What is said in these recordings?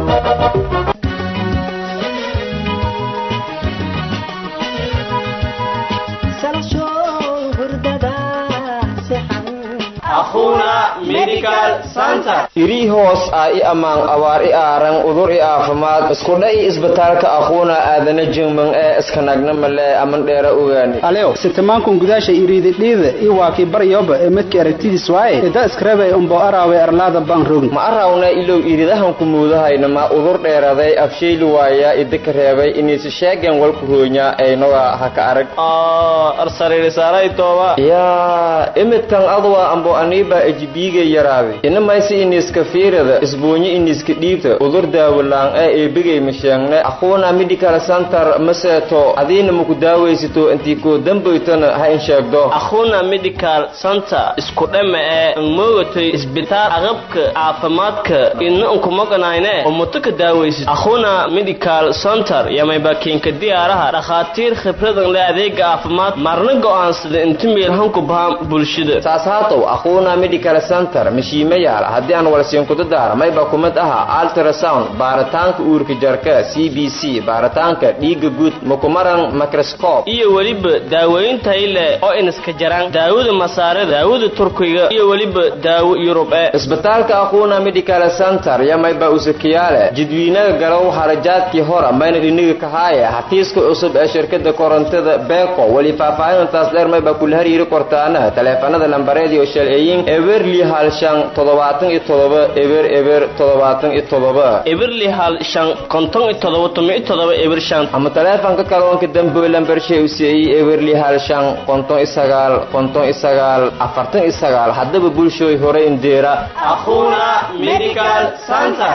irii hoos ah i ammaan abaar i aaran udur i aafimaad iskudha i isbitaalka aquuna aadana jingman ee iskanagna male aman dheera ogaani alew sitamankun gudaasha iriididhiida i waakii baryoba ee midka aragtidiis waaye ida iskarabay umbo araawe arlaada baan rogin ma arawna ilow iridahanku muudahayna ma udur dheeraday afshayli waaya idika reebay iniisi sheegen walku hoonya aynoga haka arag yaa imidkan adwa ambo aniiba ejibiiga yaraaday inamaysi iniiska fiirada isbuunyo iniiska dhiibta udur daawalaan ee eebigay masheegne aquuna medical center maseeto adiina maku daawaysito intii koo dambaytana ha in sheegdo akhuna medical center isku dhama ee moogatay isbitaal aqabka caafimaadka ina unkumaganayne umuto ka daawaysid akhuna medical center yamayba kiinka diyaaraha dhakhaatiir khibradan le adeega caafimaad marna go'aansada inta meelhanku bahan bulshada saas haatow aquuna medical center mashiima yaal haddii aan walsiinkuda daara mayba kumid aha ultrasound baaritaanka uurka jarka c b c baaritaanka dhiiga guud makumaran microscope iyo weliba daaweyn tayle oo iniska jaraan daawada masaarada daawada turkiga iyo weliba daawo yurub ee isbitaalka aquuna medical center yamayba usakiyaale jidwiinaga galow harajaadkii hora mayna dhiniga kahaaye xafiiska cusub ee shirkada korontada beeko weli faahfaahintaas dheer mayba kula hariiri kortaana taleefanada lambareediyo shalceeyin eberli halshan toddobaatan iyo todoba eber eber toddobaatan iyo todoba eberli hal shan konton iyo todoba toban iyo todoba eber shan ama taleefanka kaloonka dambe lambarshay u siiyey eberli hal shan konton iyo sagaal konton iyo sagaal afartan iyo sagaal haddaba bulshooy hore indeera akhuna medical center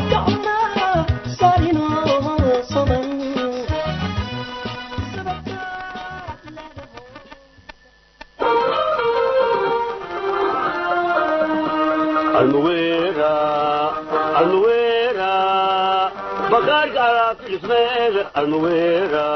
almuwera almuwera bagaarka alaabta dhismeeda almuwera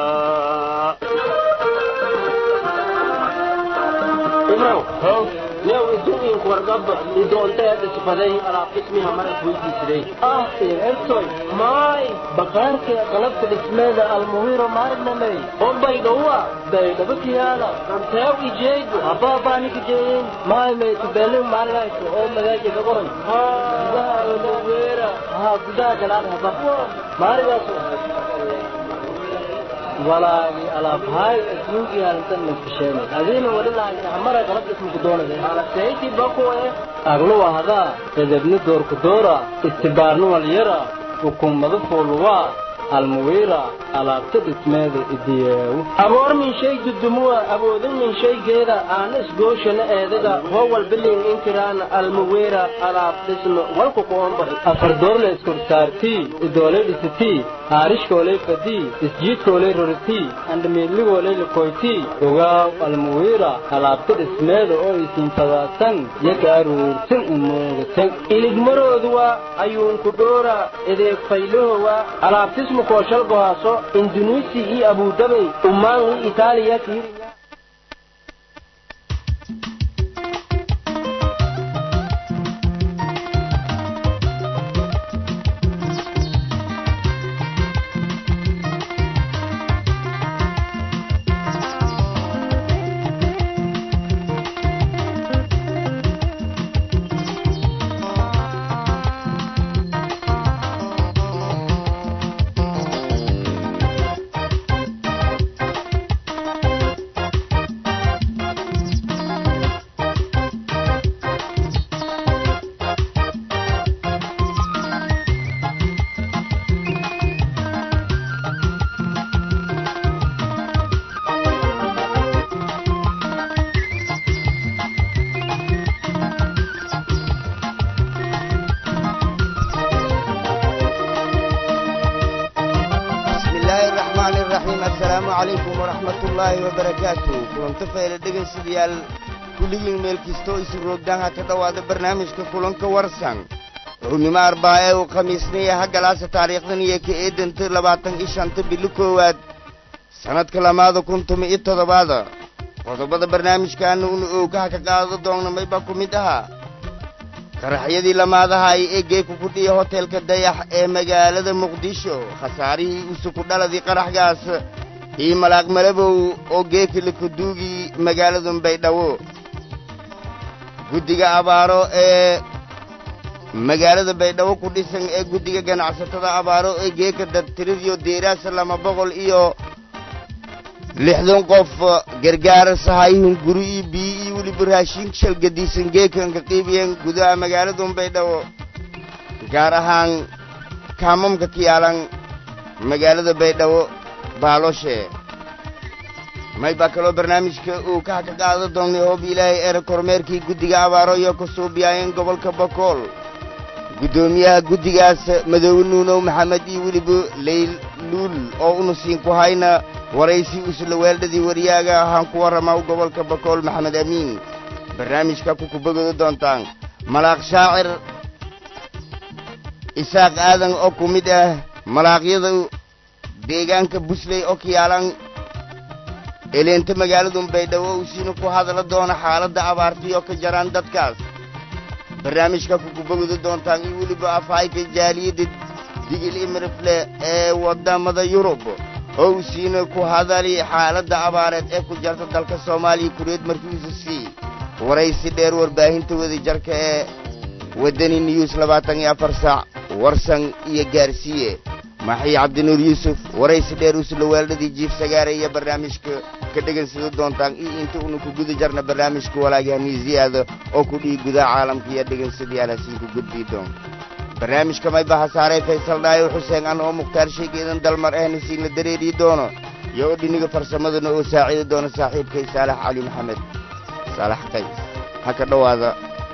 imrow yow iduinku wargaba idoonteeda sifaday alaab dhismiha maras weydiisiday ah ertoy maay bakaarka qalabta dhismeeda almuhiro maarnamey ombaydhowa baydhabakiyaala anteew ijeegu abaabaaniga jeeyin maay maytubelin maalinayso oo magaaja ka qoran gudaha oloweera haa gudaha galaan haba maaligaas walaagi alaabhaay asmuugii halintan nafisheenay adiina wali lahayn hamara qalab ismuku doonade alaseyti bakuwe agluwa hadaa edebni doorku doora istibaarni walyara hukuumada fooluwaa almuwiira alaabta dhismeeda idiyeewu aboor min shay dudumuwa awoodin min shaygeeda aana isgooshana eedaga howal bilin inkiraana almuwiira alaab dhisno walku qoombax afardoorle iskorsaartii idoolay dhisitii haarishkoolay fadii isjiidkoolay roritii andhamiidligoolay likoytii ogaaw almuwiira alaabta dhismeeda oo isiinfadaasan yaga aruurtin umoogatan iligmarooduwa ayuunku dhoora edeeg faylahowa alaabtismu kooshal gohaaso indunuisi iyo abudabay ummaan iyo itaaliya kiiriya asalaamu calaykum waraxmatullaahi wabarakaatu kulanto fayla dhegaystayaal kulligiin meel kastoo isu roogdaanha ka dhowaada barnaamijka kulanka warsan ruhnimo arbaa ee uu khamiisnaya haggalaasa taariikhdan iyo ka eedanta labaatan iyo shanta bili koowaad sannadka lamaada kun tumi iyo toddobaada qodobada barnaamijkaana una oogaha ka qaado doonna maybaa ku mid ahaa qaraxyadii lamaadahay ee geeku ku dhiya hotelka dayax ee magaalada muqdisho khasaarihii usuku dhaladii qaraxgaas iyo malaaq malabow oo geeki lakaduugii magaalada baydhabo guddiga abaaro ee magaalada baydhabo ku dhisan ee guddiga ganacsatada abaaro ee geeka dadtiradiyo deeraasa lama boqol iyo lixdan qof gargaara sahayihun guri iyo biyo iyo weliba raashin shalgadiisan geekanka qiibiyeen gudaha magaalada baydhabo gaar ahaan kaamamka ka yaalan magaalada baydhabo baaloshe may baa kaloo barnaamijka uu kaha ka qaada doonnay hoob ilaahay ere kormeerkii guddiga abaaro iyo ka suubiyaayeen gobolka bakool guddoomiyaha guddigaas madoobe nuunow maxamed iyo weliba layluul oo unusiin ku hayna waraysi usla weeldhadii waryaaga ahaan ku warrama gobolka bakool maxamed amiin barnaamijka ku kubagooda doontaan malaaq shaacir isaaq aadan oo ku mid ah malaaqyada deegaanka busley oo ka yaalan eleenta magaaladu baydhabo uu siina ku hadla doona xaaladda abaartii oo ka jaraan dadkaas barnaamijka ku kubagooda doontaan iyo weliba afhayka jaaliyadda digil imirifle ee waddamada yurub oo uu siina ku hadali xaaladda abaareed ee ku jarta dalka soomaaliya kureed markiisu sii waraysi dheer warbaahinta wadajarka ee waddani news labaatan iyo afar saac warsan iyo gaarsiiye maxay cabdinuur yuusuf waraysi dheer usla weeldhadii jiif sagaare iyo barnaamijka ka dhegansada doontaan iyo inta una ku guda jarna barnaamijka walaagahaniisiyaada oo ku dhihi gudaha caalamka iyo dhegaysadyaal hasiinku gudbii doon barnaamijka mayba hasaarey faysal dhaayo xuseen an oo mukhtaar sheegeedan dalmar ahna siinla dareerii doono iyo oo dhiniga farsamadana oo saaciidi doono saaxiibkay saalax cali maxamed saalax qays ha ka dhowaada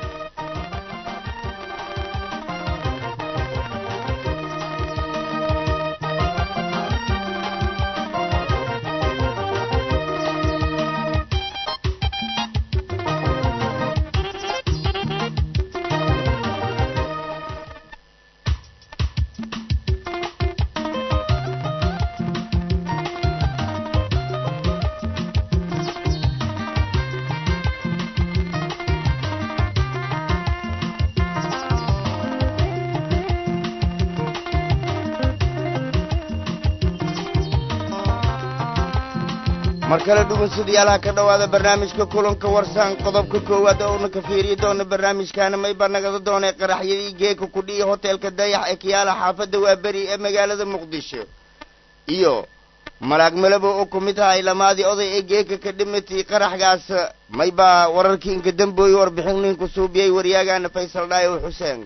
mar kale dhugunsadayaalaha ka dhowaada barnaamijka kulanka warsaan qodobka koowaad oo una ka fiiriyi doona barnaamijkaana mayba nagada doonay qaraxyadii geeka ku dhiya hotelka dayax ee kayaala xaafadda waaberi ee magaalada muqdisho iyo malaag malabo oo ku mid ahay lamaadii oday ee geeka ka dhimatay qaraxgaas maybaa wararkii inka dambooye warbixin ninku suubiyey waryaagaana faysal dhaayow xuseen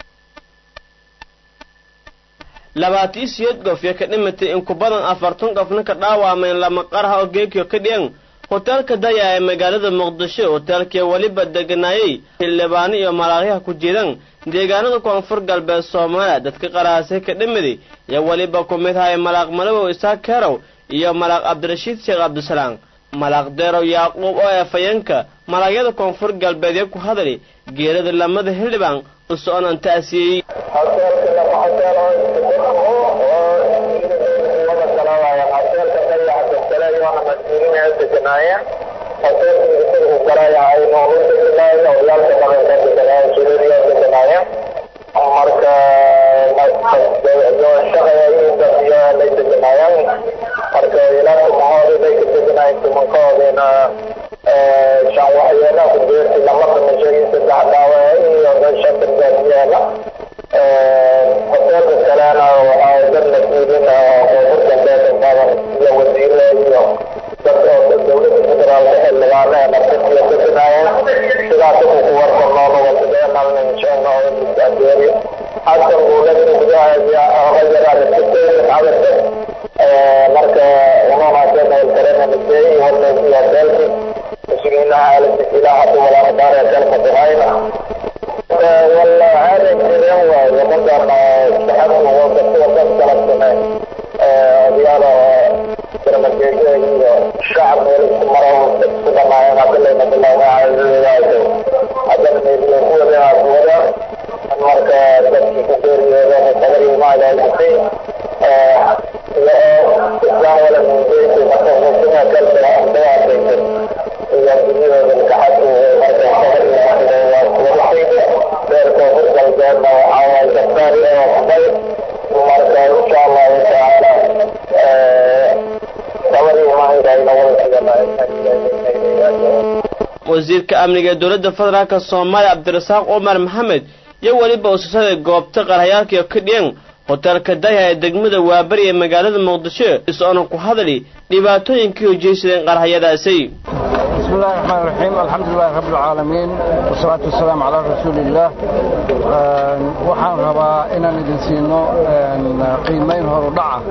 labaatiyo siyeed qof yo ka dhimatay in ku badan afartan qofna ka dhaawameen lama qaraha oo geekiyo ka dhiyan hoteelka daya ee magaalada muqdisho hoteelkii weliba deganaayey xildhibaano iyo malaaqyaha ku jiran deegaanada koonfur galbeed soomaaliya dadka qarahaasay ka dhimiday iyo weliba ku mid ahay malaaq malabow isaaq kerow iyo malaaq cabdirashiid sheekh cabdisalaam malaaq deerow yaaquub oo eefayanka malaagyada koonfur galbeedee ku hadali geerada lamada xildhibaan u soconan ta'siyey Thank you. wasiirka amniga ee dowladda federaalka soomaaliya cabdirasaaq cumar maxamed iyo weliba ususada goobta qarhayaalkaiyo ka dhiyan hoteelka daya ee degmada waabari ee magaalada muqdisho is-oona ku hadli dhibaatooyinkii hojaysadeen qarhayadaasi بسم الله الرحمن الرحيم الحمد لله رب العالمين والصلاة والسلام على رسول الله waxaan rabaa inaan idin siino qiimayn horu dhaca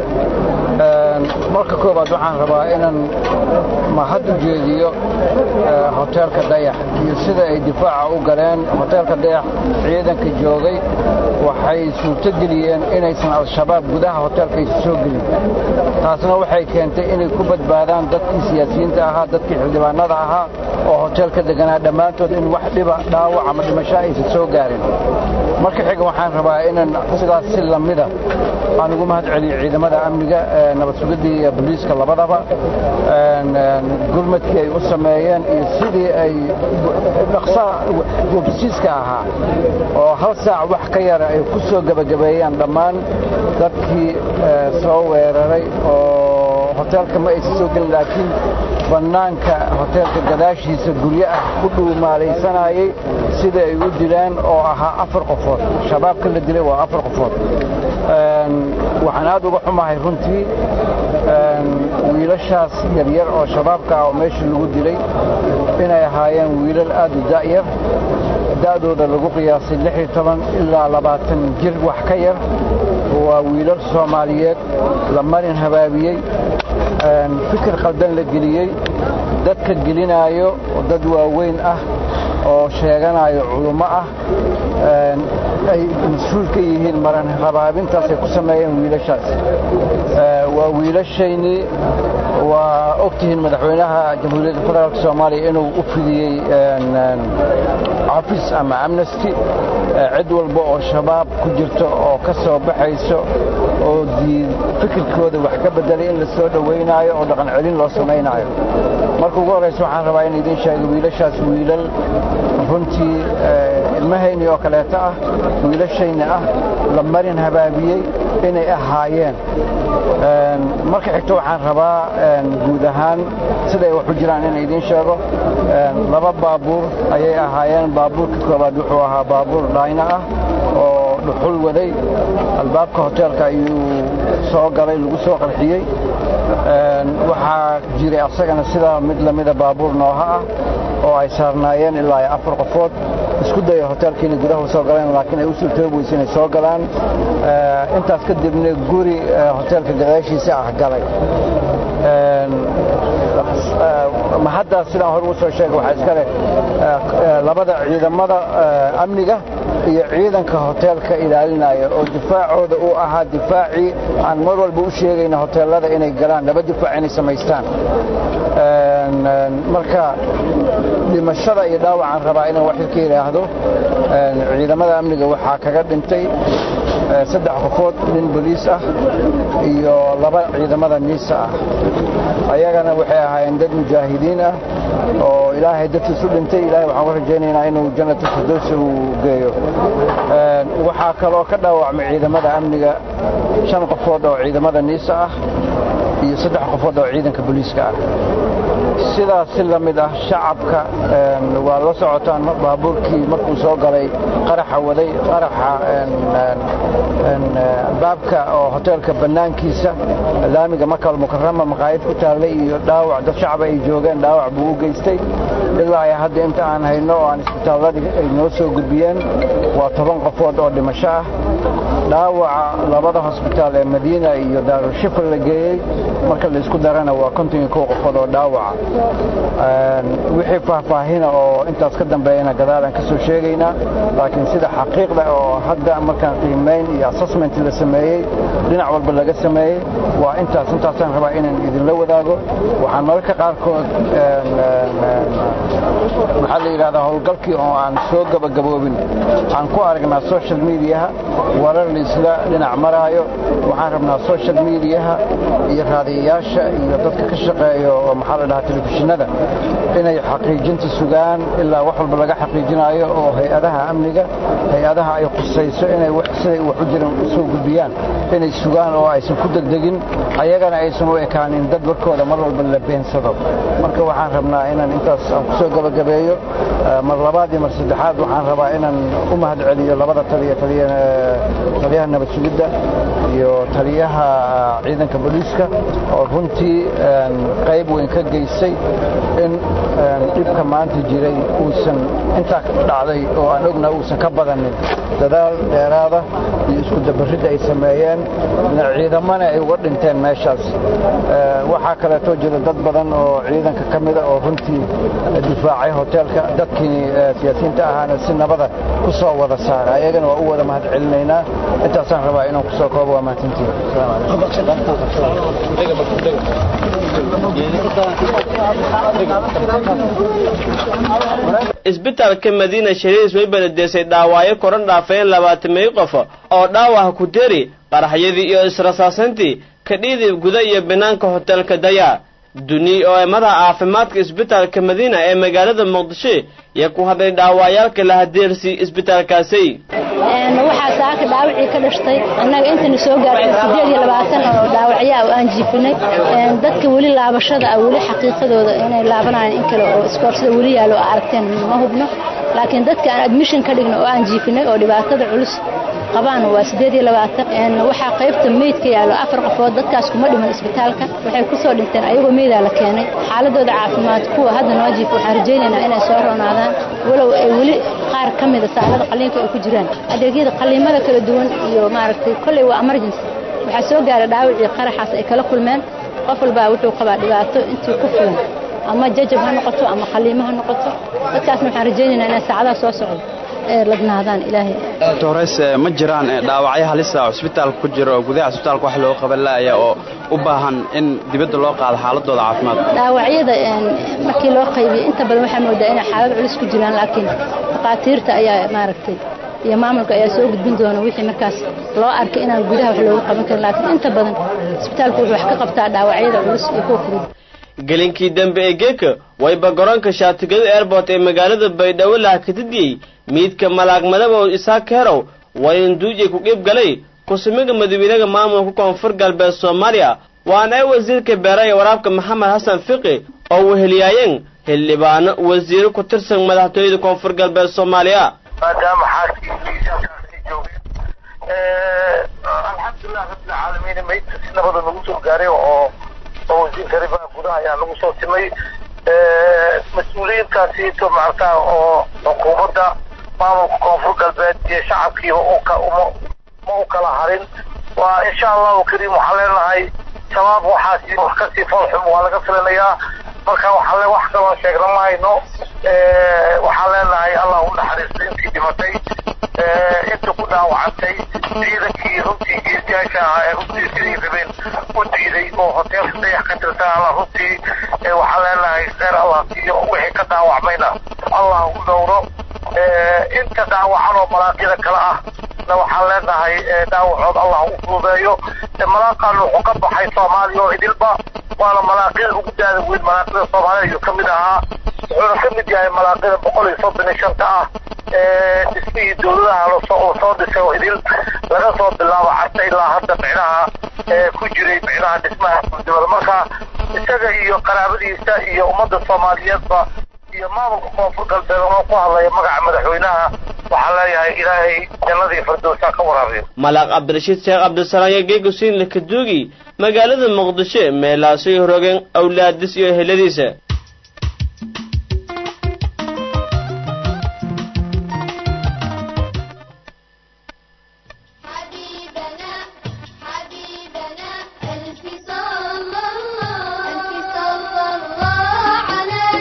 marka koobaad waxaan rabaa inaan mahad u jeediyo hoteelka dayax iyo sida ay difaaca u galeen hoteelka dayax ciidanka joogay waxay suurto geliyeen inaysan al-shabaab gudaha hoteelka aysa soo gelin taasna waxay keentay inay ku badbaadaan dadkii siyaasiyiinta ahaa dadkii xildhibaanada ahaa oo hoteelka deganaa dhammaantood in wax dhiba dhaawac ama dhimasho aysan soo gaarin marka xiga waxaan rabaa inaan sidaas si lamida aan ugu mahad celiyo ciidamada amniga nabad sugidda iyo booliiska labadaba gurmadkii ay u sameeyeen iyo sidii ay dhaqsaha goobsiiska ahaa oo hal saac wax ka yara ay ku soo gebagabeeyaan dhammaan dadkii soo weeraray oo hoteelka ma aysan soo gelin laakiin bannaanka hoteelka gadaashiisa guryo ah ku dhuumaalaysanayay sida ay u dileen oo ahaa afar qofood shabaabka la dilay waa afar qofood waxaan aad uga xumahay runtii wiilashaas yaryar oo shabaabka ah oo meeshii lagu dilay inay ahaayeen wiilal aad u da'yar da'dooda lagu qiyaasay ilaa labaatan jir wax ka yar waa wiilal soomaaliyeed la marin habaabiyey fikir qaldan la geliyey dadka gelinaayo dad waaweyn ah oo sheeganayo culummo ah ay mas-uul ka yihiin maran habaabintaas ay ku sameeyeen wiilashaas waa wiilashaynii waa ogtihiin madaxweynaha jamhuuriyadda federaalk soomaaliya inuu u fidiyey cafis ama amnesty cid walba oo shabaab ku jirto oo ka soo baxayso oo fikirkooda wax ka bedelay in la soo dhowaynaayo oo dhaqan celin loo samaynaayo marka ugu horraysa waxaan rabaa in idiin sheego wiilashaas wiilal runtii ilmahayni oo kaleeto ah wiilashayna ah la marin habaabiyey inay ahaayeen marka xigto waxaan rabaa guud ahaan siday wax u jiraan in idiin sheego laba baabuur ayay ahaayeen baabuurka koobaad wuxuu ahaa baabuur dhayna ah oo dhuxul waday albaabka hoteelka ayuu soo galay lagu soo qarxiyey waxaa jiray asagana sidaa mid lamida baabuur nooha ah oo ay saarnaayeen ilaa afar qofood isku daya hoteelkiina gudaha soo galeen laakiin ay u suurtoobi weyse inay soo galaan intaas kadibna guri hoteelka gadaashiisa ah galay mahaddaas sidaan hore ugu soo sheegay waxaa iska leh labada ciidamada amniga iyo ciidanka hoteelka ilaalinaya oo difaacooda uu ahaa difaacii aan mar walba u sheegayna hoteelada inay galaan laba difaac inay samaystaan marka dhimashada iyo dhaawacaan rabaa inaan wax ka yidhaahdo ciidamada amniga waxaa kaga dhintay saddex qofood nin boliis ah iyo laba ciidamada niisa ah ayagana waxay ahaayeen dad mujaahidiin ah oo ilaahay dadkiisu dhintay ilahay waxaan ku rajaynaynaa inuu jannatu firdowsi uu geeyo waxaa kaloo ka dhaawacmay ciidamada amniga shan qofood oo ciidamada niisa ah iyo saddex qofood oo ciidanka booliiska ah sidaas si la mid ah shacabka waa la socotaan baabuurkii markuu soo galay qaraxa waday qaraxa baabka oo hoteelka bannaankiisa laamiga makal mukarama maqaayad ku taallay iyo dhaawac dad shacab ay joogeen dhaawac buu u geystay ilaa ay hadda inta aan hayno oo aan isbitaalladii ay noo soo gudbiyeen waa toban qofood oo dhimasho ah dhaawaca labada hosbitaal ee madiina iyo daarushifar la geeyey marka laysku darana waa konton iyo kow qofood oo dhaawaca wixii faahfaahina oo intaas ka dambeeyana gadaalaan ka soo sheegaynaa laakiin sida xaqiiqda oo hadda markaan qiimayn iyo assessment la sameeyey dhinac walba laga sameeyey waa intaas intaasaan rabaa inaan idinla wadaago waxaan mararka qaarkood maxaa la yidhahdaa howlgalkii oo aan soo gabagaboobin aan ku aragnaa social mediaha warar laisla dhinac maraayo waxaan rabnaa social mediaha iyo raadiyayaasha iyo dadka ka shaqeeyo oo maxaa la dhahaa telefishinada inay xaqiijinta sugaan ilaa wax walba laga xaqiijinayo oo hay-adaha amniga hay-adaha ay khusayso inay siday wax u jiran u soo gudbiyaan inay sugaan oo aysan ku degdegin ayagana aysan u ekaanin dad warkooda mar walba la beensado marka waxaan rabnaa inaan intaas aan ku soo gabagabeeyo mar labaad iyo mar saddexaad waxaan rabaa inaan u mahad celiyo labada taliya taliyaha nabad sugidda iyo taliyaha ciidanka booliiska oo runtii qayb weyn ka geystay in dhibka maanta jiray uusan intaa dhacday oo aan ogna uusan ka badanin dadaal dheeraada iyo isku dabaridda ay sameeyeen ciidamana ay uga dhinteen meeshaas waxaa kaleetoo jira dad badan oo ciidanka ka mida oo runtii difaacay hoteelka dadkii siyaasiyiinta ahaana si nabada ku soo wada saara ayagana waa u wada mahad celinaynaa intaasaan rabaa inaan ku soo koobo waa mahadsantihin isbitaalka madiina shariis way baladeysay dhaawaayo koran dhaafeen labaatameeyo qof oo dhaawaha ku deri qaraxyadii iyo israsaasantii kadhiidib guda iyo banaanka hoteelka daya duni oo ee madaxa caafimaadka isbitaalka madiina ee magaalada muqdisho iyo ku hadlay dhaawayaalka la hadeersi isbitaalkaasi waxaa saaka dhaawacii ka dhashtay annaga intana soo gaartay sideed iyo labaatan oo dhaawacyaa oo aan jiifinay dadka weli laabashada ah weli xaqiiqadooda inay laabanayaan in kale oo iskoorsada weli yaallo oo aragteen ma hubno laakiin dadka aan admission ka dhigno oo aan jiifinay oo dhibaatada culus qabaan waa sideed iyo labaatan waxaa qaybta meydka yaallo afar qofood dadkaas kuma dhiman isbitaalka waxay kusoo dhinteen ayagoo meydaa la keenay xaaladooda caafimaad kuwa hadda noo jiifa waxaan rajaynaynaa inay soo roonaadaan walow ay weli qaar ka mida saalada qalliinka ay ku jiraan adeegyada qalliimada kala duwan iyo maaragtay kolley waa emergency waxaa soo gaara dhaawacii qaraxaas ay kala kulmeen qof walbaa wuxuu qabaa dhibaato intii ku filan ama jajab ha noqoto ama qalliimo ha noqoto dadkaasna waxaan rajaynaynaa inay saacadaha soo socdo ladnaadaan ilaahay doores ma jiraan dhaawacyo halisa oo isbitaalka ku jira oo gudaha isbitaalka wax looga qaban laaya oo u baahan in dibadda loo qaado xaaladooda caafimaad dhaawacyada markii loo qaybiyo inta badan waxaa moodaa inay xaalad culus ku jiraan laakiin dhakhaatiirta ayaa maaragtay iyo maamulka ayaa soo gudbin doona wixii markaas loo arkay inaan gudaha wax looga qaban karin laakiin inta badan isbitaalku wuxuu wax ka qabtaa dhaawacyada culus iyo kuwa fudud gelinkii dambe ee geeka wayba garoonka shaatigada airport ee magaalada baydhabo laha kadidiyey miidka malaag madabow isaaq kerow wayanduuj ay ku qiib galay kusumiga madawiinaha maamulka koonfur galbeed soomaaliya waana ay wasiirka beera ee waraabka maxamed xasan fiqi oo weheliyaayeen xildhibaano wasiiro ku tirsan madaxtooyada koonfur galbeed soomaaliya maadaama xaaskii joogeen alxamdulilah rabbilcaalamiin maydka si nabada nagu soo gaaray oo oo wasiirka arrimaha gudaha ayaa nagu soo timay mas-uuliyiintaasiito maaragtaa oo xukuumadda maamulka koonfur galbeed iyo shacabkiiba ma u kala harin waa insha allahu kariim waxaan leenahay shabaab waxaasi wax kasii foolxum waa laga filanayaa marka waxaan le wax kaloo sheegna ma hayno waxaan leenahay allah u naxariisto intii dhimatay inta ku dhaawacantay ciidankii runtii geesiyaasha ahaa ee runtii siday rabeen u diiday oo hoteelka dayax ka tirsan alla runtii waxaan leenahay kheyr allah siiyo wixii ka dhaawacmayna allah u dhowro inta dhaawacan oo malaaqyada kale ah na waxaan leenahay dhaawacood allah u fududeeyo malaaqan wuxuu ka baxay soomaaliya oo idilba waana malaaqyada ugu daada weyn malaaqyada soomaaliya ayuu ka mid ahaa wuxuuna ka mid yahay malaaqyada boqol iyo soddon iyo shanta ah dhismihii dowladaha lasoo soo dhisay oo idil laga soo bilaabo carta ilaa hadda micnaha ku jiray micnaha dhismaha guldibada marka isaga iyo qaraabadiisa iyo ummadda soomaaliyeedba iyo maamulka koonfur galbeed oo ku hadlaya magaca madaxweynaha waxaan leeyahay ilaahay jannadii firdowsa ka waraabiyo malaaq cabdirashiid sheekh cabdisalaam iyo geegusiin lakaduugi magaalada muqdisho meelaasay horogeen awlaadis iyo heladiisa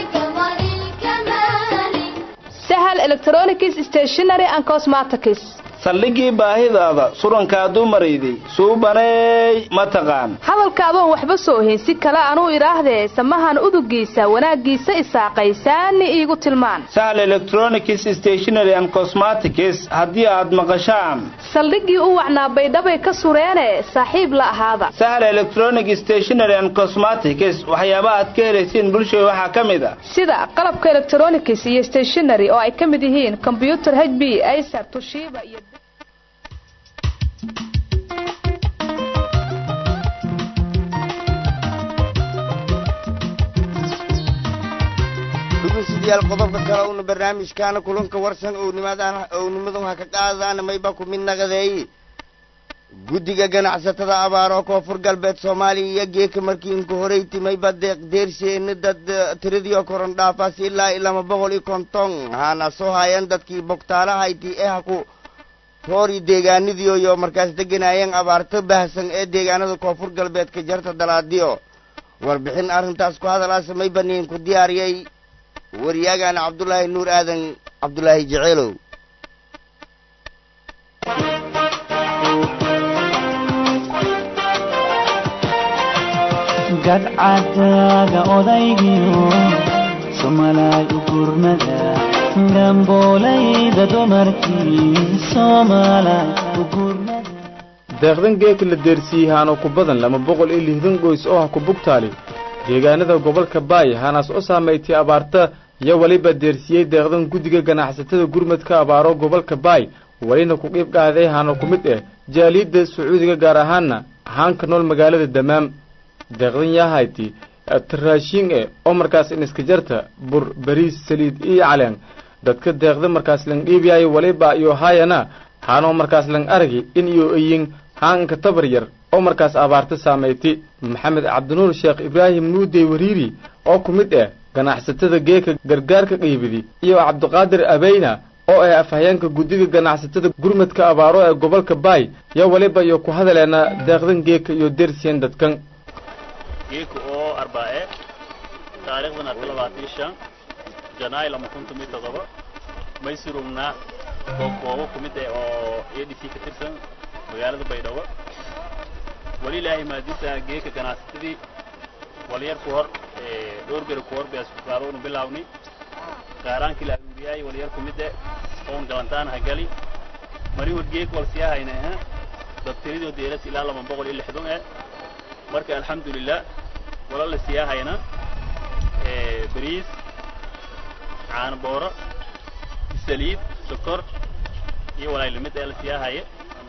electronics stationery and cosmetics saldhigii baahidaada surankaadu marayday suubaneey ma taqaan hadalka adoon waxba soo hayn si kale anuu idhaahdee samahan udugiisa wanaaggiisa isaaqaysaani iigu tilmaan sahl electronics stationary and cosmetics haddii aad maqashaan saldhiggii u wacnaa baydhabay ka sureene saaxiib la ahaada sahl electronic stationary and cosmetics waxyaaba aad ka helaysiin bulshada waxaa ka mid a sida qalabka electronics iyo stationary oo ay ka mid yihiin combyuter h b acer tushiiba iyo dhegeystayaal qodobka kale uuna barnaamijkaana kulanka warsan ownimadan ownimadun ha ka qaadaan mayba ku mid naqadeey guddiga ganacsatada abaaro koonfur galbeed soomaaliya iyo geeka markii inku horeyti mayba deeq deersheena dad tiradiio koron dhaafaas ilaa i lama boqol iyo konton haana soo haayeen dadkii bogtaalahayti ee ha ku roori deegaanadiioyo markaas deganaayeen abaarto baahsan ee deegaanada koonfur galbeedka jarta dalaadiyo warbixin arrintaas ku hadalaasa mayba niinku diyaariyey waryaagana cabdulaahi nuur aadan cabdulaahi jeceelow gadcadaaga odaygiyo somalaay u gurmada gamboolayda dumarkii somalaay u gurmada deeqdan geeka la deersiiyey haana ku badan lama boqol iyo lixdan goys oo ha ku bugtaali deegaanada gobolka baay hanaas u saamaytay abaarta iyo weliba deersiyey deeqdan guddiga ganacsatada gurmadka abaaro gobolka baay welina ku qiib qaaday haana ku mid ah jaaliidda sacuudiga gaar ahaanna haanka nool magaalada damaam deeqdan yahayti taraashiin e oo markaas iniska jarta bur bariis saliid iyo caleen dadka deeqda markaas lang dhiibiyayo weliba iyo haayana haanoo markaas lang aragi in iyo eyin haanka tabar yar oo markaas abaarta saamaytay maxamed cabdinuur sheekh ibraahim nuudey wariiri oo ku mid ah ganacsatada geeka gargaarka qiibidi iyo cabdiqaadir abeyna oo ah afhayeenka guddiga ganacsatada gurmadka abaaro ee gobolka baay yo weliba iyo ku hadaleena deeqdan geeka iyo dersien dadkan geeka oo arbaace taariikhdan arka labaatan shan janaay lama kun tomiyo todoba maysurugnaa goobgoobo ku mid ah oo a d c ka tirsan magaalada baydhabo wali ilaahay maadisa geeka ganacsatadii walyar ku hor dhowr beri ku hor bay asbitaadoonu bilaawni qaaraankii la aruuriyaay walyar ku mid eh oon galantaan ha gali mari war geek wal siyaahayna ha dabtiridoo deeras ilaa laba boqol iyo lixdan eh marka alxamdulilah wala la siyaahayna bariis caano booro saliid sokor iyo walaay limid ee la siyaahaya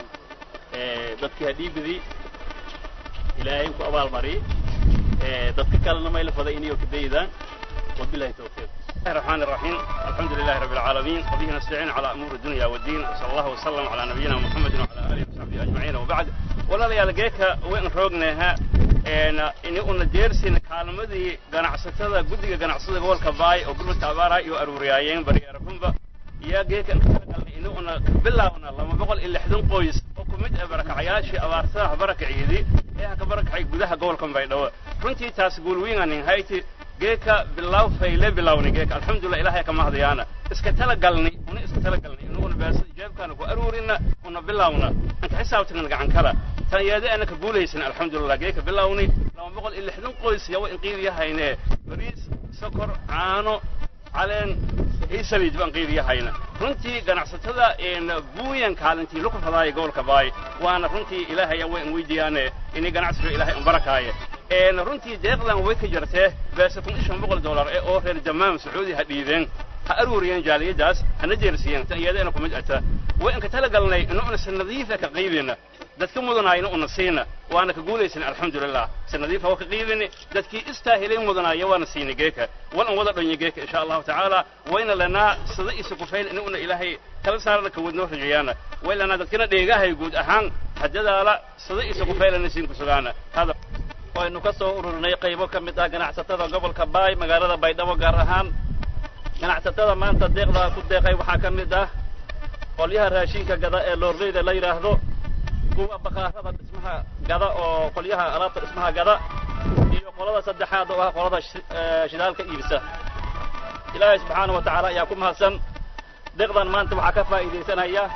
dadkii hadhiibadii ilaahay ku abaalmariyey dadka kalena may la faday inay ka daydaan wabillahi tawfiiq الله الرحمن الرحيم الحمد لله رب العالمين وبه نستعين على امور الدنيا والدين وصلى الله وسلم على نبينا محمد وعلى اله وصحبه اجمعين وبعد ولا يا لقيتها وين روغناها een in una deersin kaalmadii ganacsatada guddiga ganacsatada gobolka baay oo gurmadka abaara iyo aruuriyaayeen bariyaarafunba iyo geekan in una bilaawna lama boqol iyo lixdan qoys oo ku mid ah barakacayaashii abaartadaha barakaciidii ee ka barakacay gudaha gobolka baydhabo runtii taas guulwiinanin hayti geeka bilaw fayle bilawni geeka alxamdulilah ilahay ka mahdayaana iska tala galni una iska tala galni inuguna beesa jeebkaana ku aruurina una bilawna anka xisaabtagna gacan kala tan iyada ana ka guulaysan alxamdulilah geeka bilawni laba boqol iyo lixdan qoys yawa inqiir yahayne bariis sokor caano caleen iyo saliid baan qiir yahayna runtii ganacsatada buuyan kaalintii laku fadaaya gobolka baay waana runtii ilaahay way an weydiiyaane inay ganacsiga ilaahay an barakaaye runtii deeqdan way ka jartee beesa kun iyo shan boqol dollar ee oo reer jamaam sacuudi ha dhiibeen ha aruuriyeen jaaliyadaas hana jeersiyeen tan iyadana kumid ata way inka tala galnay inuuna si nadiifa ka qiibina dadka mudanaayna una siina waana ka guulaysan alxamdulilah si nadiifa waa ka qiibini dadkii istaahilay mudanaaya waana siina geeka walan wada dhonyo geeka insha allahu tacaala wayna lanaa sida isa kufayl inuuna ilaahay kala saarana ka wadnoo rajeeyaana way lanaa dadkana dheegahay guud ahaan hadadaala sida isa kufaylana siin kusugaana hada waynu ka soo ururinay qaybo ka mid ah ganacsatada gobolka baay magaalada baydhabo gaar ahaan ganacsatada maanta deeqdaa ku deeqay waxaa ka mid ah qolyaha raashinka gada ee loorleyda la yidhaahdo kuwa bakaarada dhismaha gada oo qolyaha alaabta dhismaha gada iyo qolada saddexaad oo ah qolada shidaalka iibisa ilaahay subxaana wa tacaala ayaa ku mahadsan deeqdan maanta waxaa ka faa'iidaysanaya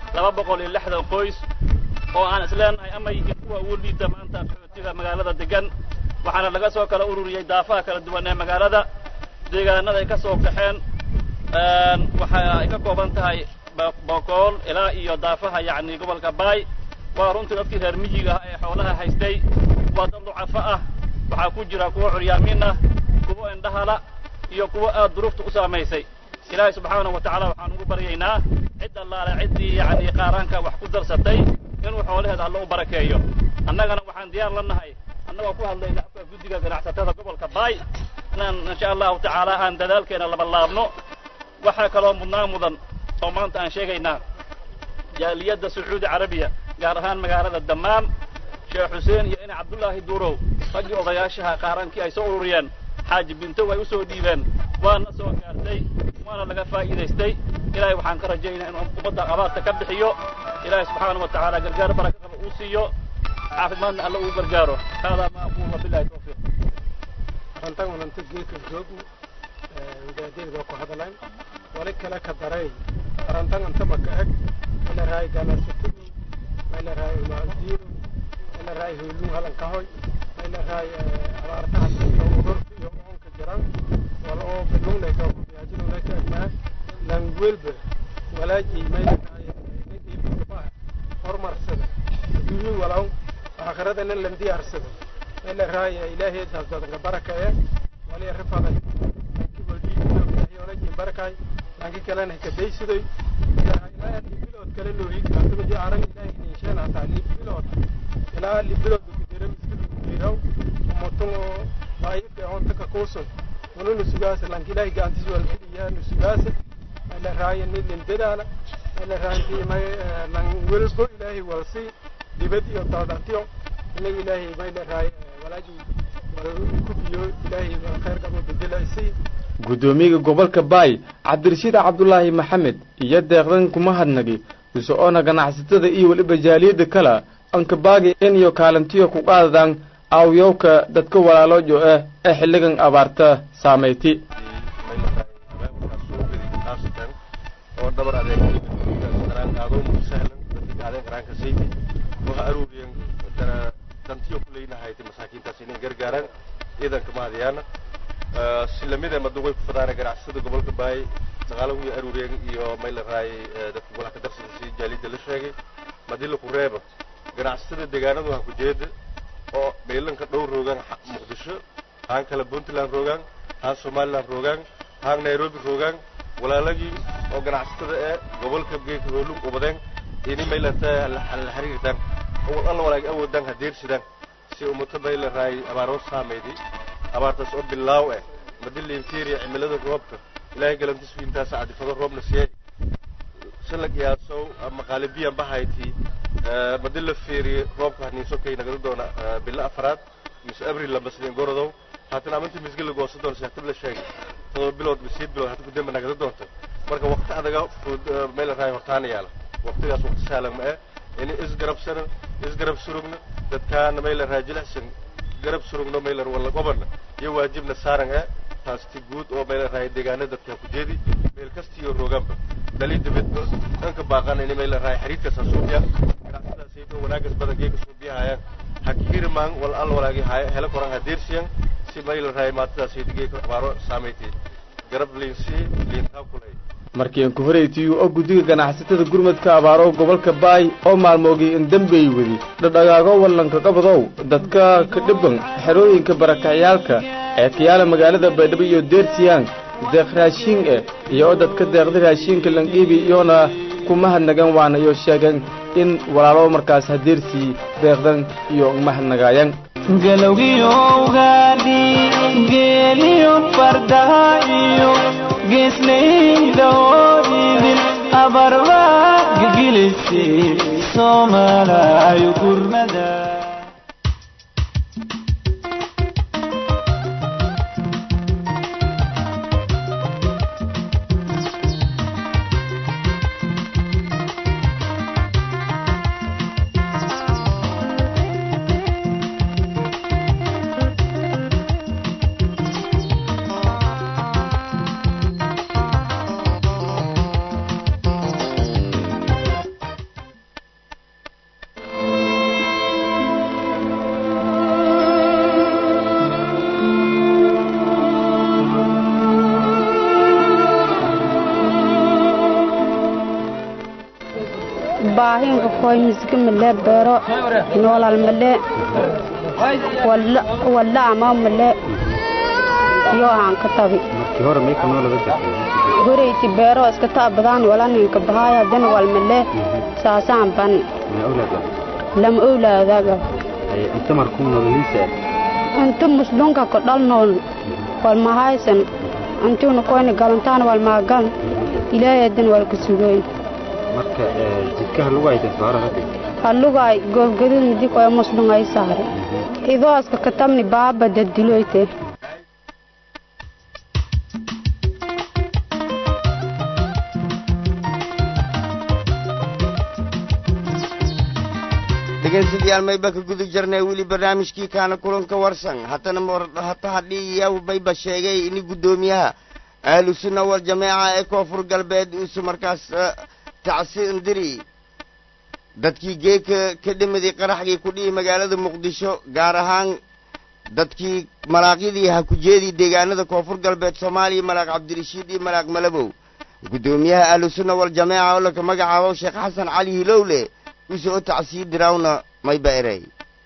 laba boqol iyo lixdan qoys oo aan isleenahay ama yihiin kuwa ugu liita maanta qaxootiga magaalada degan waxaana laga soo kala ururiyey daafaha kala duwan ee magaalada deegaanada ay ka soo kaxeen waxa ay ka kooban tahay bokool ilaa iyo daafaha yacni gobolka baay waa runtii dadkii reer miyiga ah ee xoolaha haystay waa dad ducafo ah waxaa ku jira kuwa curyaamiin ah kuwa indhahala iyo kuwa aad duruufta u saamaysay ilaahay subxaanahu wa tacaala waxaan ugu baryaynaa cid allaale ciddii yacni qaaraanka wax ku darsatay inuu xoolaheeda alla u barakeeyo annagana waxaan diyaar la nahay annagoo ku hadlayna afka guddiga ganacsatada gobolka baay inaan insha allahu tacaala aan dadaalkeena labalaabno waxaa kaloo mudnaan mudan oo maanta aan sheegaynaa jaaliyadda sacuudi carabiya gaar ahaan magaalada dammaam sheekh xuseen iyo ina cabdullaahi duurow raggii odayaashaha qaarankii ay soo ururiyeen xaaji bintow ay u soo dhiibeen waana soo gaartay waana laga faa'iidaystay ilaahay waxaan ka rajaynaa inuu ummadda abaarta ka bixiyo ilaahay subxaanahu wa tacaala gargaar baraka qaba uu siiyo caafimaadna alla uu gargaaro haadaa ma aqulu wabillahi tawfiiq arrintan unanta geedka joogni wadaadayda ku hadalayn wali kale ka daray arrintan anta maka eg ila raay ganacsatadu ila raay maadiino ila raay hooluu halankahoy ila raay abaartaha iyo ururka iyo oonka jiran wala oo bilungnayka kubiyaajinunayka egnaa langwelba walaajay mayla raay horumarsada adduunyo walaw aakhiradana lan diyaarsada ila raay ilaahay daasdadanka baraka ee wali rifaday kiboldiiyoolajin barakay lanki kalena kadaysidoy ilaa libilood kale loohig antumidi aran ilaahay ninshen hataa libilood ilaa libilood kujira miskid kujiraw umutun oo daayifka onta ka kuusun unu nusugaasa lanki ilaahay gaantis walgeliya nusugaasa ila raaya ni lindadaala ila raanti may lan welbo ilaahay walsi dibad iyo daldatiyo inaga ilaahay mayla raaya walaaji ku biyo ilaahay khayr qabo bedelaysi guddoomiyaga gobolka baay cabdirashiid cabdulaahi maxamed iyo deeqdan kuma hadnagi iso-oona ganacsatada iyo weliba jaaliyadda kale ankabaagi in iyo kaalintiyo ku qaadadaan aawyowka dadka walaaloojo ah ee xilligan abaarta saameyti oo dhabar adeegqaadoo sahlan dadka adeeg qaraanka saydi waxa aruuriyan dantiyo kuleynahayti masaakiintaas inay gargaaraan ciidanka mahadiyaana si lamid ah maduqay ku fadaana ganacsatada gobolka baay dhaqaalagu iyo aruuriyeen iyo mayla raay dadka golaha ka darsada si jaalida la sheegay madila ku reeba ganacsatada deegaanadu ha ku jeeda oo meelanka dhow roogaan muqdisho haan kale puntland roogaan haan somaliland roogaan haan nairobi roogaan walaalagii oo ganacsatada ee gobolka geeka hoolug ubadeen ini maylata la xiriirtaan alla walaag awoodaan ha deersidaan si ummata mayla raay abaaroo saameyday abaartaas oo bilaaw eh madila interior cimilada roobka ilaahay galantis wiintaas cadifado roobna siiyay shalag iyaasow ama qaalibiyan bahayti madila fiiriye roobka haniiso kay nagada doona bilo afaraad mise abril lamba sideen gorodow haatan aminta misga la goosan doona saaxtib la sheegay todoba bilood mise bilood hata kudemba nagada doonta marka waqti adaga fud meel raay hortaana yaala waqtigaas waqti saalan ma eh ini isgarabsana isgarab surugna dadkaana meel raay jilicsan garab surugno meel wala gobana iyo waajibna saaran eh taasti guud oo meel raay deegaana dadka ku jeedi meel kastiyo rooganba dalida midba dhanka baaqana ini meel raay xiriirkaas suubiya ganacsadaas iyo wanaagas badan geeka suubiyahayaan hakirimaan wal al walaagi hela koran hadeersiyan si meel raay maatadaas iyo geeka abaaro saameyti garab liinsi liintaa kulay markii aan ku horeytiyu oo guddiga ganacsatada gurmadka abaaro gobolka baay oo maalmoogii in dambey wedi dhadhagaago wallanka qabadow dadka ka dhiban xerooyinka barakacyaalka ee kayaala magaalada baydhabo iyo deersiyaan deeq raashiin eh iyo oo dadka deeqda raashiinka lanqiibi iyoona kuma hadnagan waana iyo sheegeen in walaalo markaas hadeersii deeqdan iyo mahadnagaayan galowgiyo ugaadhi geeliyo fardaha iyo geeslayda oo idin abarba gilgilisi soomaalaayo gurmada koy misga male beero noolal male walla ama male yo aan ka tabi markii hore meeka noolada jirtay horeyti beero iska taabadaan wala ninka bahaya dan wal male saasaan ban ma awlaad lama owlaadaga inta markuu nololiisa inta muslunka ko dhal nool wal mahaysan intuuna koyna galantaan wal maagan ilaahay dan wal ka sugayn marka jidkaha lagu hayta saara hadda hallugaay goobgadud midi koya muslungay saare idooska katamni baaba dadiloyte dhegeystayaal mayba ka guda jirnay weli barnaamijkii kaana kulanka warsan hatana hata hadhiiya mayba sheegay in guddoomiyaha ahlu sunna wal jameeca ee koonfur galbeed uusu markaas tacsi indiri dadkii geeka ka dhimiday qaraxgii ku dhihi magaalada muqdisho gaar ahaan dadkii malaaqyadii ha ku jeedii deegaanada koonfur galbeed soomaaliya malaaq cabdirashiid iyo malaaq malabow guddoomiyaha ahlu sunna wal jameeca oo laka magacaabo sheekh xasan cali hilowle usoo u tacsii dirawna mayba erey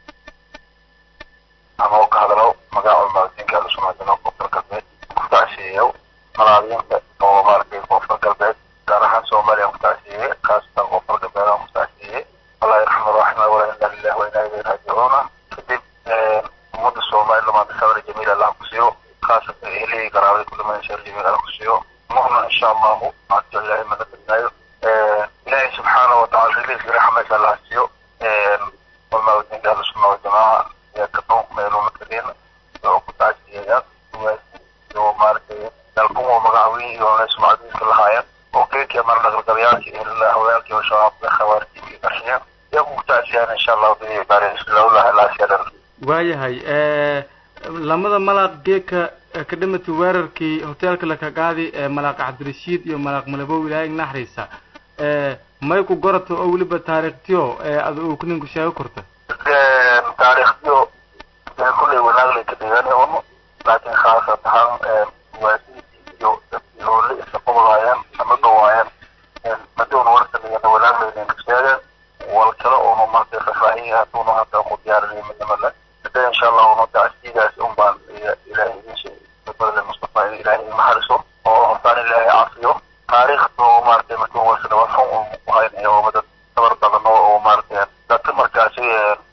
ama u ka hadlo magaca maadinka alusunaadina koonfur galbeed ku tacsiyeeyo malaadiinta oo maaragtay koonfur galbeed gaar ahaan soomaaliya ku tacsiyeeye khaasatan koonfur galbeed aan ku tacsiyeeye allah yarxamu raxma wala inna lillahi wa inna ilayhi raajicuuna kadib ummadda soomaaliya maanta sabir jamiil allah ku siiyo khaasatan ehelihii garaabada kuliman shar jamiil allah ku siiyo muhna insha allahu maanta ilaahay mana badnaayo ilaahay subxaanahu watacaala riliiska raxmaysa allah siiyo walmaawadiinka ahlusunna waljamaaca iyo kadhow meeluma kadeen oo ku tacsiyeeyaan iyo maaragtay dalkumo magacaweyn iyo sumcadiiska lahaayeen oo keekii mar dhaqalgabayaalkii hawayaalkii oo shabaabka khawaarijinka qarxiyeen iyagu ku tacsiyaan insha allahu bidii baarislawlah ilaasyadan waayahay lamada malaaq geeka ka dhimatay weerarkii hoteelka lakagaadi ee malaaq cabdirashiid iyo malaaq malabow ilaahay naxriisa may ku gorato oo weliba taariikhtiyo ada uu kuninku sheego korta taariikhtiyo kulley wanaaglay ka dhiganayno laakiin khaasat ahaan waasiidii iyo dadkii hoole isa qobolaayeen ama dhawaayeen madoon warsanigana wanaaglaynan ka sheegeen wal kale oonu markay faahfaahiya haduunu hadda ku diyaarinay midnimada hada insha allah unu tacsiidaas un baan ilaahay idin sheegay badbadale mustafa in ilaahay imaxariso oo hortaan ilaahay cafiyo taariikhda oo maaragtay markii warsana waa xun uu ku haynaya oo dad dabar badan oo oo maaragtay dadka markaasi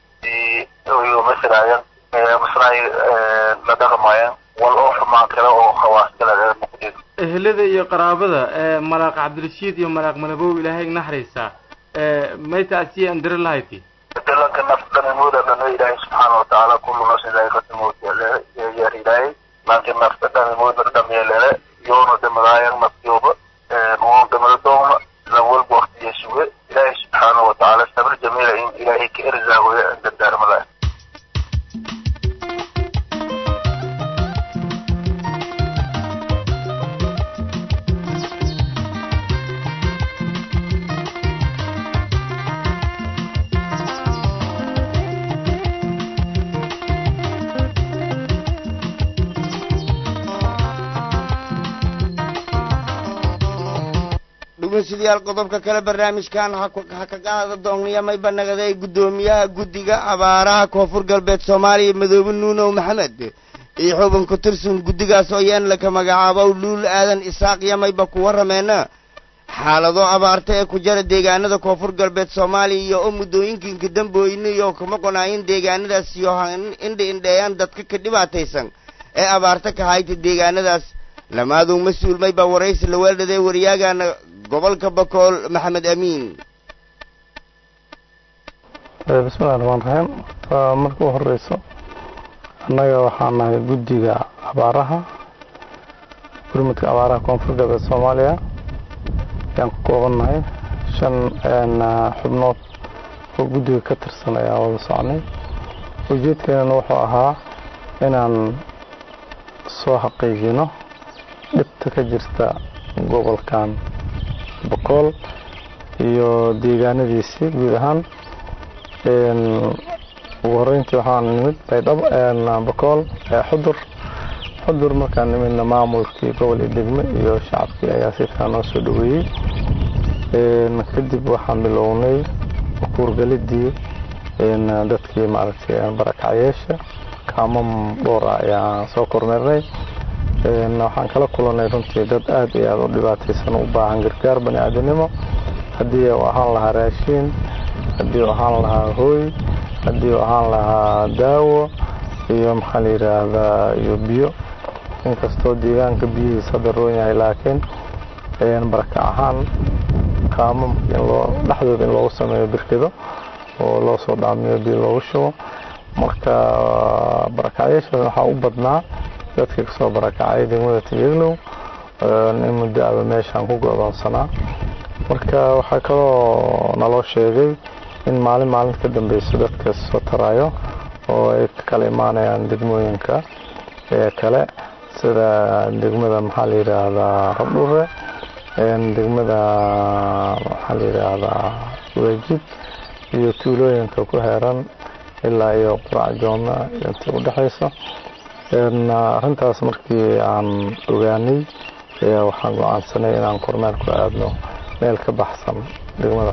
iyo masraayeen masraay la dhaqmaayeen wal oo xumaan kale oo khawaas kale muqdin ehelada iyo qaraabada malaaq cabdirashiid iyo malaaq malabow ilaahay naxriisa may taasiye andira lahayti dalanka naftanimooda dhano ilaahay subxaana watacaala kullu nafsin daa'iqatul yeer ilaahay laakiin nafta dhanimooda dhameelele yoona dhamadaayan nafyooba oo dhamada doona lan walba waqtiya suge ilaahay subxaana watacaala sabir jamiila in ilaahay ka erzaagoya dardaarmada dhegeystayaal qodobka kale barnaamijkan ha ka qaada doonaya mayba nagaday guddoomiyaha guddiga abaaraha koonfur galbeed soomaaliya madoobe nuunow maxamed iyo xubin ku tirsan guddigaas oo yeen laka magacaabo luul aadan isaaq iyo mayba ku warrameena xaalado abaarta ee ku jira deegaanada koonfur galbeed soomaaliya iyo oo muddooyinkiinka dambooyina iyo kuma qonaayin deegaanadaas iyo indha indheeyaan dadka ka dhibaataysan ee abaarta ka hayta deegaanadaas lamaaduu mas-uul mayba waraysi la weeldhaday waryaagana gobolka bakool maxamed amiin bismillahi raxmaan raxiim marka u horeyso annaga waxaa nahay guddiga abaaraha gurmudka abaaraha koonfur galbeed soomaaliya ayaan ku koobannahay shan xubnood oo guddiga ka tirsan ayaan wada socnay ujeedkeenana wuxuu ahaa inaan soo xaqiijino dhibta ka jirta gobolkan boqol iyo deegaanadiisii guud ahaan ugu horeyntii waxaan nimid baydhabo boqol xudur xudur markaan nimidna maamulkii gobol iyo degme iyo shacabkii ayaa si fiican noo soo dhaweeyey kadib waxaan bilownay kuurgalidii dadkii maaragtay barakacyeesha kaamam dhowr ah ayaan soo kormeernay waxaan kala kulannay runtii dad aad iyo aad u dhibaataysan u baahan gargaar bani aadanimo haddii uu ahaan lahaa raashiin haddii uu ahaan lahaa hooy haddii uu ahaan lahaa daawo iyo maxaa la yidhaahdaa iyo biyo inkastoo deegaanka biyihiisa hadda roon yahay laakiin barakac ahaan kaamamka in loo dhexdooda in loogu sameeyo birkido oo loo soo dhaamiyo biyo loogu shubo marka barakacyaashaas waxaa u badnaa dadkii kasoo barakacay degmada tiyeglow in muddo aba meeshaan ku go-doonsanaa marka waxaa kaloo naloo sheegay in maalin maalin ka dambeyso dadka soo tarayo oo ay ka kala imaanayaan degmooyinka ee kale sida degmada maxaa la yidhaahdaa rabdhure degmada maxaa la yidhaahdaa wejid iyo tuulooyinka ku heeran ilaa iyo qurac jooma intii u dhexaysa arrintaas markii aan ogaanay ayaa waxaan go-aansanay inaan kormeer ku aadno meel ka baxsan degmada